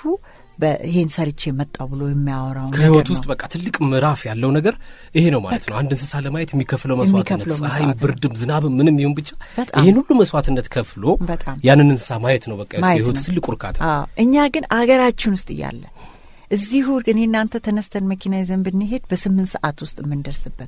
ይሄን ሰርቼ መጣው ብሎ የሚያወራው ከህይወት ነገር ውስጥ ነው። በቃ ትልቅ ምዕራፍ ያለው ነገር ይሄ ነው ማለት ነው። አንድ እንስሳ ለማየት የሚከፍለው መስዋዕትነት፣ የሚከፍለው ፀሐይም፣ መስዋዕትነት። ብርድም፣ ዝናብም ምንም ይሁን ብቻ በጣም። ይህን ሁሉ መስዋዕትነት ከፍሎ በጣም ያንን እንስሳ ማየት ነው በቃ የሱ ማየት የህይወት ነው። ትልቁ እርካታ። አዎ እኛ ግን አገራችን ውስጥ እያለ እዚሁ እኔ እናንተ ተነስተን መኪና ይዘን ብንሄድ በስምንት ሰዓት ውስጥ የምንደርስበት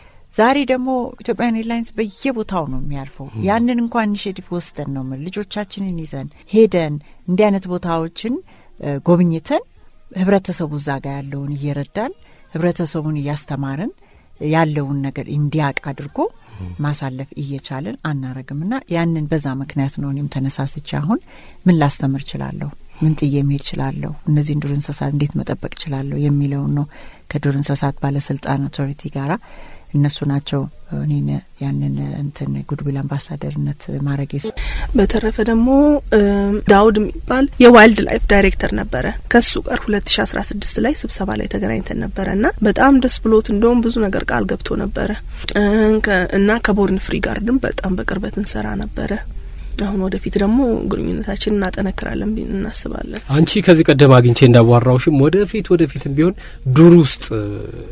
ዛሬ ደግሞ ኢትዮጵያን ኤርላይንስ በየቦታው ነው የሚያርፈው። ያንን እንኳን ኢኒሽቲቭ ወስደን ነው የምልህ ልጆቻችንን ይዘን ሄደን እንዲህ አይነት ቦታዎችን እ፣ ጎብኝተን ህብረተሰቡ እዛ ጋር ያለውን እየረዳን ህብረተሰቡን እያስተማርን ያለውን ነገር እንዲያቅ አድርጎ ማሳለፍ እየቻልን አናረግም እና ያንን በዛ ምክንያት ነው እኔም ተነሳስቼ አሁን ምን ላስተምር እችላለሁ፣ ምን ጥዬ መሄድ እችላለሁ፣ እነዚህን ዱር እንስሳት እንዴት መጠበቅ እችላለሁ የሚለውን ነው ከዱር እንስሳት ባለስልጣን አውቶሪቲ ጋራ እነሱ ናቸው እኔን ያንን እንትን ጉድዊል አምባሳደርነት ማድረግ በተረፈ ደግሞ እም፣ ዳውድ የሚባል የዋይልድ ላይፍ ዳይሬክተር ነበረ። ከሱ ጋር ሁለት ሺ አስራ ስድስት ላይ ስብሰባ ላይ ተገናኝተን ነበረ እና በጣም ደስ ብሎት እንደውም ብዙ ነገር ቃል ገብቶ ነበረ እን ከ- እና ከቦርን ፍሪ ጋርድም በጣም በቅርበት እንሰራ ነበረ። አሁን ወደፊት ደግሞ ግንኙነታችን እናጠነክራለን ብለን እናስባለን። አንቺ ከዚህ ቀደም አግኝቼ እንዳዋራውሽም ወደፊት ወደፊትም ቢሆን ዱር ውስጥ እ፣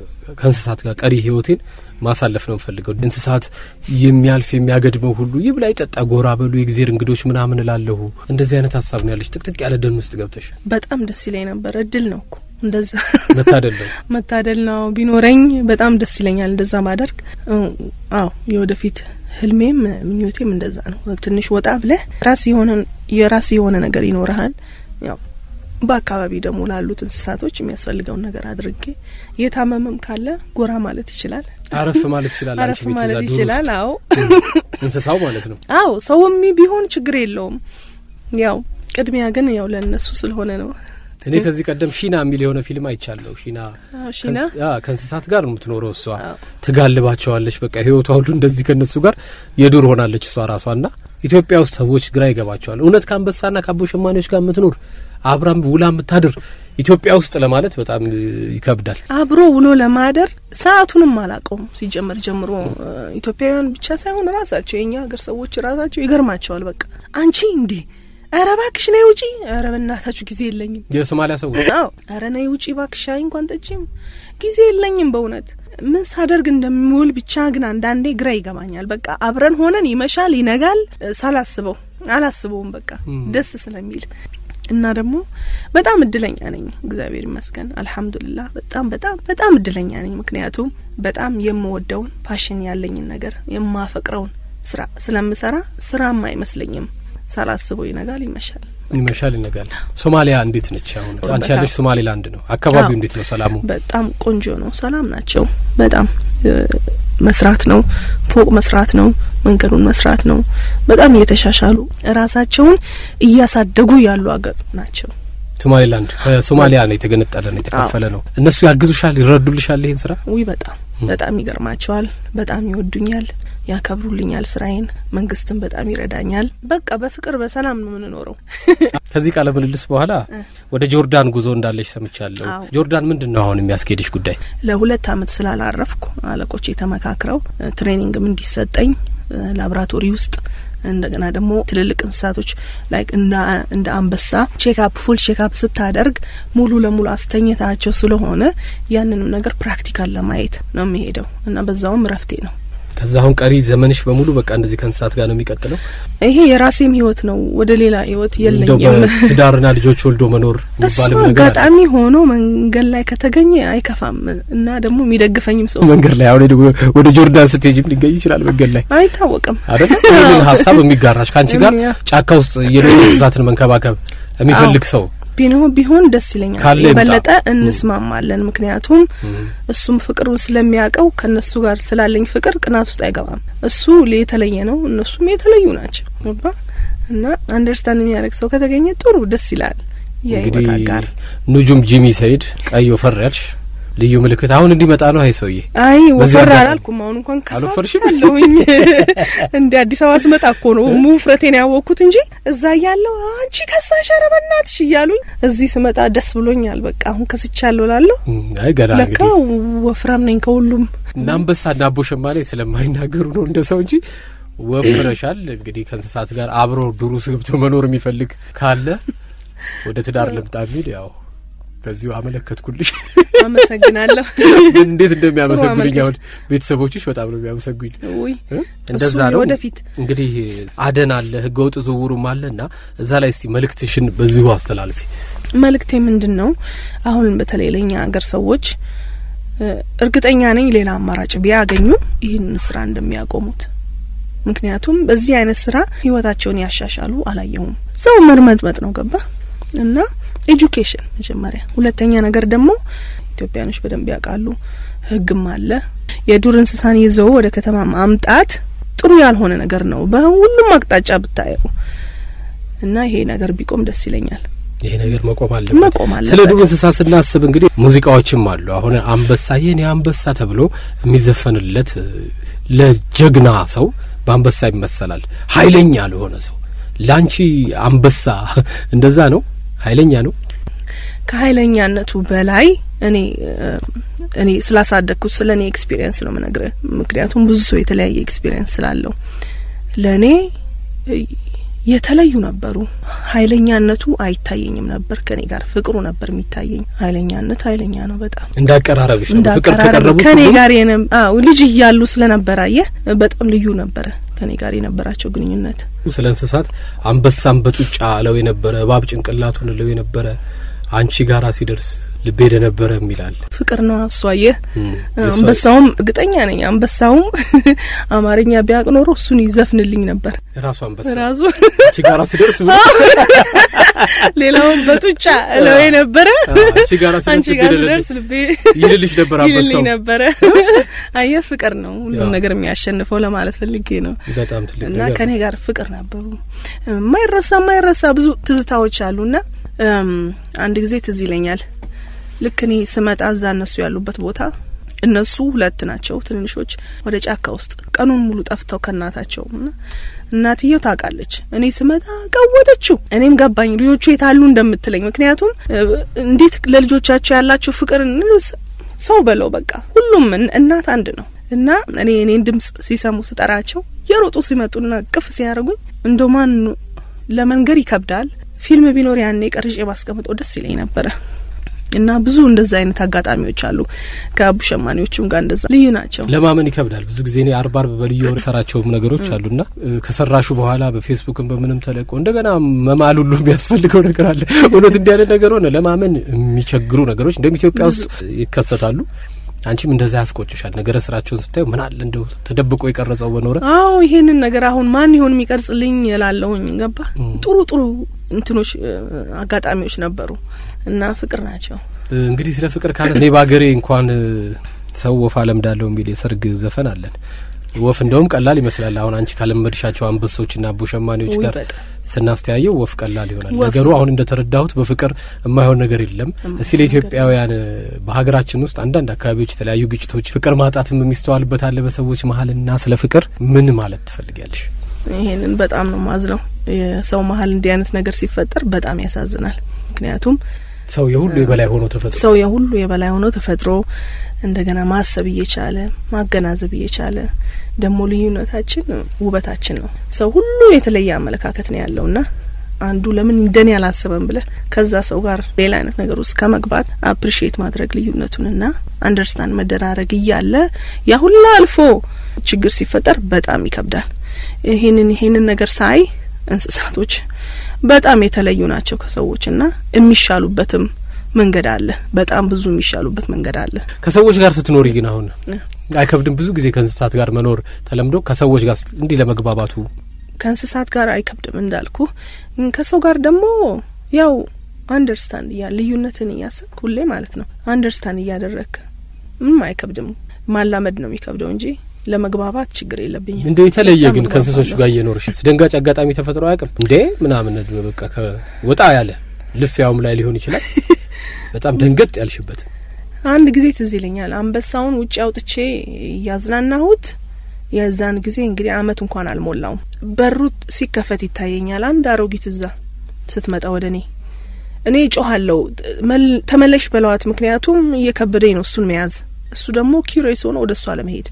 ከእንስሳት ጋር ቀሪ ህይወቴን ማሳለፍ ነው የምፈልገው። እንስሳት የሚያልፍ የሚያገድመው ሁሉ ይብላ ይጠጣ፣ ጎራ በሉ፣ የእግዜር እንግዶች ምናምን እላለሁ። እንደዚህ አይነት ሀሳብ ነው ያለች። ጥቅጥቅ ያለ ደን ውስጥ ገብተሽ በጣም ደስ ይለኝ ነበር። እድል ነው እኮ እንደዛ መታደል ነው። መታደል ነው። ቢኖረኝ በጣም ደስ ይለኛል እንደዛ ማደርግ። አዎ የወደፊት ህልሜም ምኞቴም እንደዛ ነው። ትንሽ ወጣ ብለህ ራስ የሆነ የራስ የሆነ ነገር ይኖርሃል። ያው በአካባቢ ደግሞ ላሉት እንስሳቶች የሚያስፈልገውን ነገር አድርጌ የታመመም ካለ ጎራ ማለት ይችላል፣ አረፍ ማለት ይችላል። አንቺ አረፍ ቤት እዛ ማለት ዱር ይችላል። ውስጥ አዎ እንስሳው ማለት ነው። አዎ ሰውም ቢሆን ችግር የለውም። ያው ቅድሚያ ግን ያው ለእነሱ ስለሆነ ነው። እኔ ከዚህ ቀደም ሺና የሚል የሆነ ፊልም አይቻለሁ። ሺና አዎ ሺና ከ- አዎ፣ ከእንስሳት ጋር ነው የምትኖረው እሷ አዎ። ትጋልባቸዋለች። በቃ ህይወቷ ሁሉ እንደዚህ ከነሱ ጋር የዱር ሆናለች እሷ ራሷ ና ኢትዮጵያ ውስጥ ሰዎች ግራ ይገባቸዋል። እውነት ከአንበሳና ከአቦ ሸማኔዎች ጋር የምትኖር አብራም ውላ የምታድር ኢትዮጵያ ውስጥ ለማለት በጣም እ, ይከብዳል። አብሮ ውሎ ለማደር ሰዓቱንም አላውቀውም። ሲጀመር ጀምሮ እ፣ ኢትዮጵያውያን ብቻ ሳይሆን ራሳቸው የእኛ ሀገር ሰዎች ራሳቸው ይገርማቸዋል። በቃ አንቺ እንዴ ኧረ እባክሽ ነይ ውጪ፣ ኧረ በእናታችሁ ጊዜ የለኝም። የሶማሊያ ሰዎች አዎ ኧረ ነይ ውጪ እባክሽ፣ ሻይ እንኳን ጠጪም፣ ጊዜ የለኝም በእውነት ምን ሳደርግ እንደሚውል ብቻ ግን አንዳንዴ ግራ ይገባኛል። በቃ አብረን ሆነን ይመሻል ይነጋል፣ እ፣ ሳላስበው አላስበውም በቃ ደስ ስለሚል እና ደግሞ በጣም እድለኛ ነኝ። እግዚአብሔር ይመስገን አልሐምዱሊላህ። በጣም በጣም በጣም እድለኛ ነኝ። ምክንያቱም በጣም የምወደውን ፓሽን ያለኝን ነገር የማፈቅረውን ስራ ስለምሰራ ስራም አይመስለኝም። ሳላስበው ይነጋል ይመሻል። ይመሻል ይነጋል። ሶማሊያ እንዴት ነች አሁን? አንቺ በጣም። ያለሽ ሶማሌላንድ ነው። አካባቢው አዎ። እንዴት ነው? ሰላሙ በጣም ቆንጆ ነው። ሰላም ናቸው። በጣም እ፣ መስራት ነው፣ ፎቅ መስራት ነው፣ መንገዱን መስራት ነው። በጣም እየተሻሻሉ ራሳቸውን እያሳደጉ ያሉ አገር ናቸው። ሶማሌላንድ ከሶማሊያ ነው የተገነጠለ ነው የተከፈለ ነው። እነሱ ያግዙሻል፣ ይረዱልሻል ይሄን ስራ ውይ በጣም በጣም ይገርማቸዋል። በጣም ይወዱኛል፣ ያከብሩልኛል ስራዬን። መንግስትም በጣም ይረዳኛል። በቃ በፍቅር በሰላም ነው የምንኖረው። ከዚህ ቃለ ምልልስ በኋላ ወደ ጆርዳን ጉዞ እንዳለሽ ሰምቻለሁ። አዎ። ጆርዳን ምንድን ነው አሁን የሚያስኬድሽ ጉዳይ? ለሁለት አመት ስላላረፍኩ አለቆቼ ተመካክረው እ፣ ትሬኒንግም እንዲሰጠኝ እ፣ ላብራቶሪ ውስጥ እንደገና ደግሞ ትልልቅ እንስሳቶች ላይ እንደ አንበሳ ቼክአፕ ፉል ቼክአፕ ስታደርግ ሙሉ ለሙሉ አስተኝታቸው ስለሆነ ያንንም ነገር ፕራክቲካል ለማየት ነው የሚሄደው እና በዛውም ረፍቴ ነው። ከዛ አሁን ቀሪ ዘመንሽ በሙሉ በቃ እንደዚህ ከእንስሳት ጋር ነው የሚቀጥለው። ይሄ የራሴም ህይወት ነው። ወደ ሌላ ህይወት እንደው የለኝም። በትዳርና ልጆች ወልዶ መኖር እሱ የሚባልም ነገር አለ። አጋጣሚ ሆኖ መንገድ ላይ ከተገኘ አይከፋም እና ደግሞ የሚደግፈኝም ሰው መንገድ ላይ አሁን ደግሞ ወደ ጆርዳን ስትሄጂም ሊገኝ ይችላል መንገድ ላይ አይታወቅም። አይደለ? ይህንን ሀሳብ የሚጋራሽ ከአንቺ ጋር ያ። ጫካ ውስጥ የሌሉ እንስሳትን መንከባከብ የሚፈልግ ሰው ቢኖ ቢሆን ደስ ይለኛል። ካለ ይምጣ። የበለጠ እንስማማለን። ምክንያቱም እሱም ፍቅሩን ስለሚያውቀው ከእነሱ ጋር ስላለኝ ፍቅር ቅናት ውስጥ አይገባም። እሱ የተለየ ነው፣ እነሱም የተለዩ ናቸው። ገባ እና አንደርስታንድ የሚያደርግ ሰው ከተገኘ ጥሩ ደስ ይላል። የህይወት እንግዲህ አጋር ኑጁም ጂሚ ሰይድ ቀይ ወፈር ያልሽ ልዩ ምልክት አሁን እንዲመጣ ነው። አይ ሰውዬ አይ በዚህ ወፈር አጋጣሚ- አላልኩም። አሁን እንኳን አልወፈርሽም? ካሳለሁኝ እንደ አዲስ አበባ ስመጣ እኮ ነው ውፍረቴን ያወቅኩት እንጂ እዛ እያለሁ አንቺ ከሳሽ ኧረ በእናትሽ እያሉኝ እዚህ ስመጣ ደስ ብሎኛል። በቃ አሁን ከስቻለሁ ላለሁ እም፣ አይ ገና ለካ እንግዲህ ወፍራም ነኝ ከሁሉም እና አንበሳ እና አቦ ሸማኔ ስለማይናገሩ ነው እንደ ሰው እንጂ ወፍረሻል። እንግዲህ ከእንስሳት ጋር አብሮ ዱር ውስጥ ገብቶ መኖር የሚፈልግ ካለ ወደ ትዳር ልምጣ የሚል ያው ከዚሁ አመለከትኩልሽ። አመሰግናለሁ። እንዴት እንደሚያመሰግኑኝ አመልከች። አሁን ቤተሰቦችሽ በጣም ነው የሚያመሰግኝ። ውይ እ? እንደዛ እሱ ነው ወደፊት እንግዲህ አደን አለ ህገወጥ ዝውውሩም አለ እና እዛ ላይ እስቲ መልእክትሽን በዚሁ አስተላልፊ። መልእክቴ ምንድን ነው? አሁን በተለይ ለእኛ ሀገር ሰዎች እ፣ እርግጠኛ ነኝ ሌላ አማራጭ ቢያገኙ ይህንን ስራ እንደሚያቆሙት። ምክንያቱም በዚህ አይነት ስራ ህይወታቸውን ያሻሻሉ አላየሁም። ሰው መርመጥመጥ ነው ገባ እና ኤጁኬሽን መጀመሪያ፣ ሁለተኛ ነገር ደግሞ ኢትዮጵያኖች በደንብ ያውቃሉ፣ ህግም አለ። የዱር እንስሳን ይዘው ወደ ከተማ ማምጣት ጥሩ ያልሆነ ነገር ነው በሁሉም አቅጣጫ ብታየው እና ይሄ ነገር ቢቆም ደስ ይለኛል። ይሄ ነገር መቆም አለበት። መቆም አለበት። ስለ ዱር እንስሳ ስናስብ እንግዲህ ሙዚቃዎችም አሉ። አሁን አንበሳ የኔ አንበሳ ተብሎ የሚዘፈንለት እ፣ ለጀግና ሰው በአንበሳ ይመሰላል። ኃይለኛ ለሆነ ሰው ላንቺ አንበሳ እንደዛ ነው፣ ኃይለኛ ነው። ከኃይለኛነቱ በላይ እኔ እ፣ እኔ ስላሳደግኩት ስለ እኔ ኤክስፒሪየንስ ነው ምነግርህ። ምክንያቱም ብዙ ሰው የተለያየ ኤክስፒሪየንስ ስላለው ለእኔ እ፣ የተለዩ ነበሩ። ኃይለኛነቱ አይታየኝም ነበር ከኔ ጋር ፍቅሩ ነበር የሚታየኝ። ኃይለኛነት ኃይለኛ ነው በጣም እንዳቀራረብሽ ነው። ፍቅር እንዳቀራረብ ከቀረቡት ከኔ ሁሉ ጋር የነ አዎ ልጅ እያሉ ስለነበረ አየህ በጣም ልዩ ነበረ ከኔ ጋር የነበራቸው ግንኙነት። ስለ እንስሳት አንበሳን በጡጫ እለው የነበረ እባብ ጭንቅላቱን እለው የነበረ አንቺ ጋራ ሲደርስ ልቤ ደነበረ የሚላል ፍቅር ነው እሱ አየህ እም፣ የእሷ- አንበሳውም እርግጠኛ ነኝ አንበሳውም አማርኛ ቢያቅ ኖሮ እሱን ይዘፍንልኝ ነበር ራሱ አንበሳ ራሱ አንቺ ጋራ ሲደርስ ብሎ ሌላውን በጡጫ እለው የነበረ አዎ፣ አንቺ ጋራ ሲደርስ አንቺ ልቤ ጋር ደለለ- ስደርስ ልቤ ይልልሽ ነበር ይልልኝ አንበሳው። ነበረ። አየህ ፍቅር ነው ሁሉም ያው። ነገር የሚያሸንፈው ለማለት ፈልጌ ነው። በጣም ትልቅ እና ነገር ከኔ ጋር ፍቅር ነበሩ። የማይረሳ የማይረሳ ብዙ ትዝታዎች አሉና እም፣ አንድ ጊዜ ትዝ ይለኛል። ልክ እኔ ስመጣ እዛ እነሱ ያሉበት ቦታ እነሱ ሁለት ናቸው ትንንሾች ወደ ጫካ ውስጥ ቀኑን ሙሉ ጠፍተው ከእናታቸው እና እናትየው ታውቃለች። እኔ ስመጣ ቀወጠችው። እኔም ገባኝ ልጆቹ የታሉ እንደምትለኝ። ምክንያቱም እ፣ እንዴት ለልጆቻቸው ያላቸው ፍቅር ሰው በለው በቃ ሁሉም እን- እናት አንድ ነው እና እኔ እኔን ድምጽ ሲሰሙ ስጠራቸው የሮጡ ሲመጡና ቅፍ ሲያደርጉኝ እንደ ማን ለመንገር ይከብዳል። ፊልም ቢኖር ያኔ ቀርጬ ባስቀምጠው ደስ ይለኝ ነበረ። እና ብዙ እንደዛ አይነት አጋጣሚዎች አሉ። ከአቡ ሸማኔዎቹም ጋር እንደዛ ልዩ ናቸው። ለማመን ይከብዳል። ብዙ ጊዜ እኔ አርብ አርብ በልዩ ወር ሰራቸውም ነገሮች አሉና እ፣ ከሰራሹ በኋላ በፌስቡክም በምንም ተለቆ እንደገና መማል ሁሉ የሚያስፈልገው ነገር አለ። እውነት እንዲህ አይነት ነገር ሆነ ለማመን የሚቸግሩ ነገሮች እንደውም ኢትዮጵያ ውስጥ ይከሰታሉ። አንቺም እንደዛ ያስቆጭሻል። ነገረ ስራቸውን ስታዩ ምን አለ እንደው ተደብቆ የቀረጸው በኖረ አዎ ይሄንን ነገር አሁን ማን ይሆን የሚቀርጽልኝ እላለሁኝ። ገባ ጥሩ ጥሩ እንትኖች እ፣ አጋጣሚዎች ነበሩ እና ፍቅር ናቸው። እ፣ እንግዲህ ስለ ፍቅር ካለ እኔ በሀገሬ እንኳን እ፣ ሰው ወፍ አለምዳለሁ የሚል የሰርግ ዘፈን አለን። ወፍ እንደውም ቀላል ይመስላል። አሁን አንቺ ካለመድሻቸው አንበሶችና አቦ ሸማኔዎች ውይ ጋር በጣም ስናስተያየው ወፍ ቀላል ይሆናል ወፍ ነገሩ። አሁን እንደተረዳሁት በፍቅር የማይሆን ነገር የለም። እስቲ ለኢትዮጵያውያን እ፣ በሀገራችን ውስጥ አንዳንድ አካባቢዎች የተለያዩ ግጭቶች፣ ፍቅር ማጣትም የሚስተዋልበት አለ በሰዎች መሀልና ስለ ፍቅር ምን ማለት ትፈልጊያለሽ? ይሄንን በጣም ነው ማዝነው። የሰው መሀል እንዲህ አይነት ነገር ሲፈጠር በጣም ያሳዝናል። ምክንያቱም ሰው የሁሉ የበላይ ሆኖ ተፈጥሮ ሰው የሁሉ የበላይ ሆኖ ተፈጥሮ እንደገና ማሰብ እየቻለ ማገናዘብ እየቻለ ደግሞ ልዩነታችን ውበታችን ነው። ሰው ሁሉ የተለየ አመለካከት ነው ያለውና አንዱ ለምን እንደኔ አላሰበም ብለህ ከዛ ሰው ጋር ሌላ አይነት ነገር ውስጥ ከመግባት አፕሪሺየት ማድረግ ልዩነቱንና አንደርስታንድ መደራረግ እያለ ያ ሁላ አልፎ ችግር ሲፈጠር በጣም ይከብዳል። ይሄንን ይሄንን ነገር ሳይ እንስሳቶች በጣም የተለዩ ናቸው ከሰዎች እና የሚሻሉበትም መንገድ አለ። በጣም ብዙ የሚሻሉበት መንገድ አለ። ከሰዎች ጋር ስትኖሪ ግን አሁን አይከብድም? ብዙ ጊዜ ከእንስሳት ጋር መኖር ተለምዶ ከሰዎች ጋር እንዲህ ለመግባባቱ ከእንስሳት ጋር አይከብድም እንዳልኩ፣ ከሰው ጋር ደግሞ ያው አንደርስታንድ እያ ልዩነትን እያሰብክ ሁሌ ማለት ነው አንደርስታንድ እያደረግክ ምንም አይከብድም። ማላመድ ነው የሚከብደው እንጂ ለመግባባት ችግር የለብኝም። እንደው የተለየ በጣም ግን ከእንስሶች እግባባለሁ። ጋር እየኖርሽ አስደንጋጭ አጋጣሚ ተፈጥሮ አያውቅም እንዴ? ምናምን በቃ ከወጣ ያለ ልፊያውም ላይ ሊሆን ይችላል በጣም ደንገጥ ያልሽበት አንድ ጊዜ ትዝ ይለኛል አንበሳውን ውጭ አውጥቼ እያዝናናሁት የዛን ጊዜ እንግዲህ አመት እንኳን አልሞላውም። በሩ ሲከፈት ይታየኛል አንድ አሮጊት እዛ ስትመጣ ወደ እኔ እኔ ጮኋለሁ መል- ተመለሽ በለዋት፣ ምክንያቱም እየከበደኝ ነው እሱን መያዝ። እሱ ደግሞ ኪሬስ ሆኖ ወደ እሷ ለመሄድ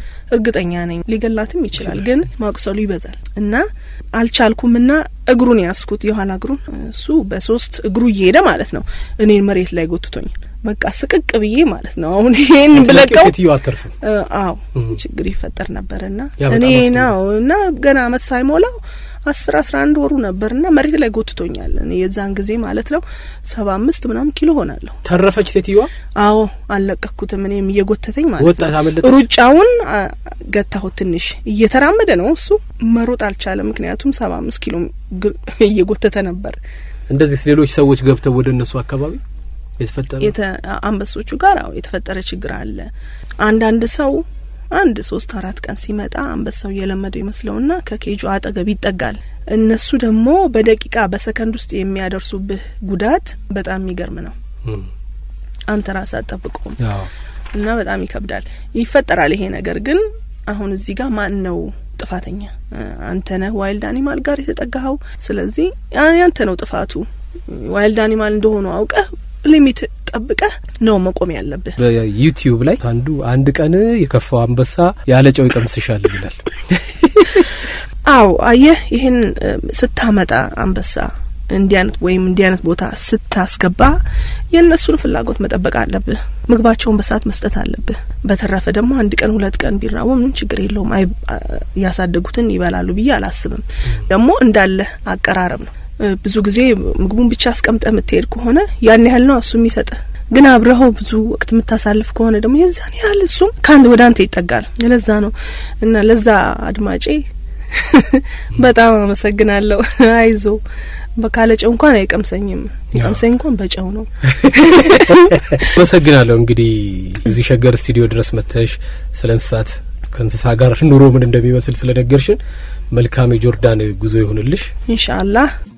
እርግጠኛ ነኝ ሊገላትም ይችላል፣ ግን ማቁሰሉ ይበዛል እና አልቻልኩም እና እግሩን ያስኩት የኋላ እግሩን እሱ በሶስት እግሩ እየሄደ ማለት ነው እኔን መሬት ላይ ጎትቶኛል። በቃ ስቅቅ ብዬ ማለት ነው አሁን ይሄን ብለቀው ሴትዮ አተርፍም እ፣ አዎ እም። ችግር ይፈጠር ነበርና ያ በጣም እኔ አስፈሪ ነው እና ገና አመት ሳይሞላው አስር አስራ አንድ ወሩ ነበርና መሬት ላይ ጎትቶኛል። እኔ የዛን ጊዜ ማለት ነው ሰባ አምስት ምናምን ኪሎ ሆናለሁ። ተረፈች ሴትዮዋ አዎ አልለቀኩትም። እኔም እየጎተተኝ ማለት ወጣት ነው አመለጠች ሩጫውን አ፣ ገታሁት። ትንሽ እየተራመደ ነው እሱ መሮጥ አልቻለም። ምክንያቱም ሰባ አምስት ኪሎ ግር- እየጎተተ ነበር። እንደዚህ ሌሎች ሰዎች ገብተው ወደ እነሱ አካባቢ የተፈጠረ የተ- አንበሶቹ ጋር አዎ የተፈጠረ ችግር አለ። አንዳንድ ሰው አንድ ሶስት አራት ቀን ሲመጣ አንበሳው እየለመደው ይመስለውና ከኬጁ አጠገብ ይጠጋል። እነሱ ደግሞ በደቂቃ በሰከንድ ውስጥ የሚያደርሱብህ ጉዳት በጣም የሚገርም ነው። እም። አንተ ራስህ አትጠብቀውም አዎ እና በጣም ይከብዳል። ይፈጠራል ይሄ ነገር ግን አሁን እዚህ ጋር ማን ነው ጥፋተኛ? አንተ ነህ ዋይልድ አኒማል ጋር የተጠጋኸው። ስለዚህ ያ- ያንተ ነው ጥፋቱ። ዋይልድ አኒማል እንደሆኑ አውቀህ ሊሚት ጠብቀህ ነው መቆም ያለብህ። በዩቲዩብ ላይ አንዱ አንድ ቀን የከፋው አንበሳ ያለ ጨው ይቀምስሻል ይላል። አዎ አየህ፣ ይህን እ፣ ስታመጣ አንበሳ እንዲህ አይነት ወይም እንዲህ አይነት ቦታ ስታስገባ የእነሱን ፍላጎት መጠበቅ አለብህ። ምግባቸውን በሰዓት መስጠት አለብህ። በተረፈ ደግሞ አንድ ቀን ሁለት ቀን ቢራቡ ምንም ችግር የለውም። አይ አ፣ ያሳደጉትን ይበላሉ ብዬ አላስብም። ደግሞ እንዳለ አቀራረብ ነው። እ፣ ብዙ ጊዜ ምግቡን ብቻ አስቀምጠ የምትሄድ ከሆነ ያን ያህል ነው እሱ የሚሰጥህ። ግን አብረኸው ብዙ ወቅት የምታሳልፍ ከሆነ ደግሞ የዛን ያህል እሱም ከአንድ ወደ አንተ ይጠጋል። ለዛ ነው እና ለዛ አድማጬ በጣም አመሰግናለሁ። አይዞ በካለ ጨው እንኳን አይቀምሰኝም። ይቀምሰኝ እንኳን በጨው ነው። አመሰግናለሁ። እንግዲህ እዚህ ሸገር ስቱዲዮ ድረስ መጥተሽ ስለ እንስሳት ከእንስሳ ጋር ኑሮ ምን እንደሚመስል ስለነገርሽን መልካም የጆርዳን ጉዞ ይሁንልሽ። ኢንሻአላህ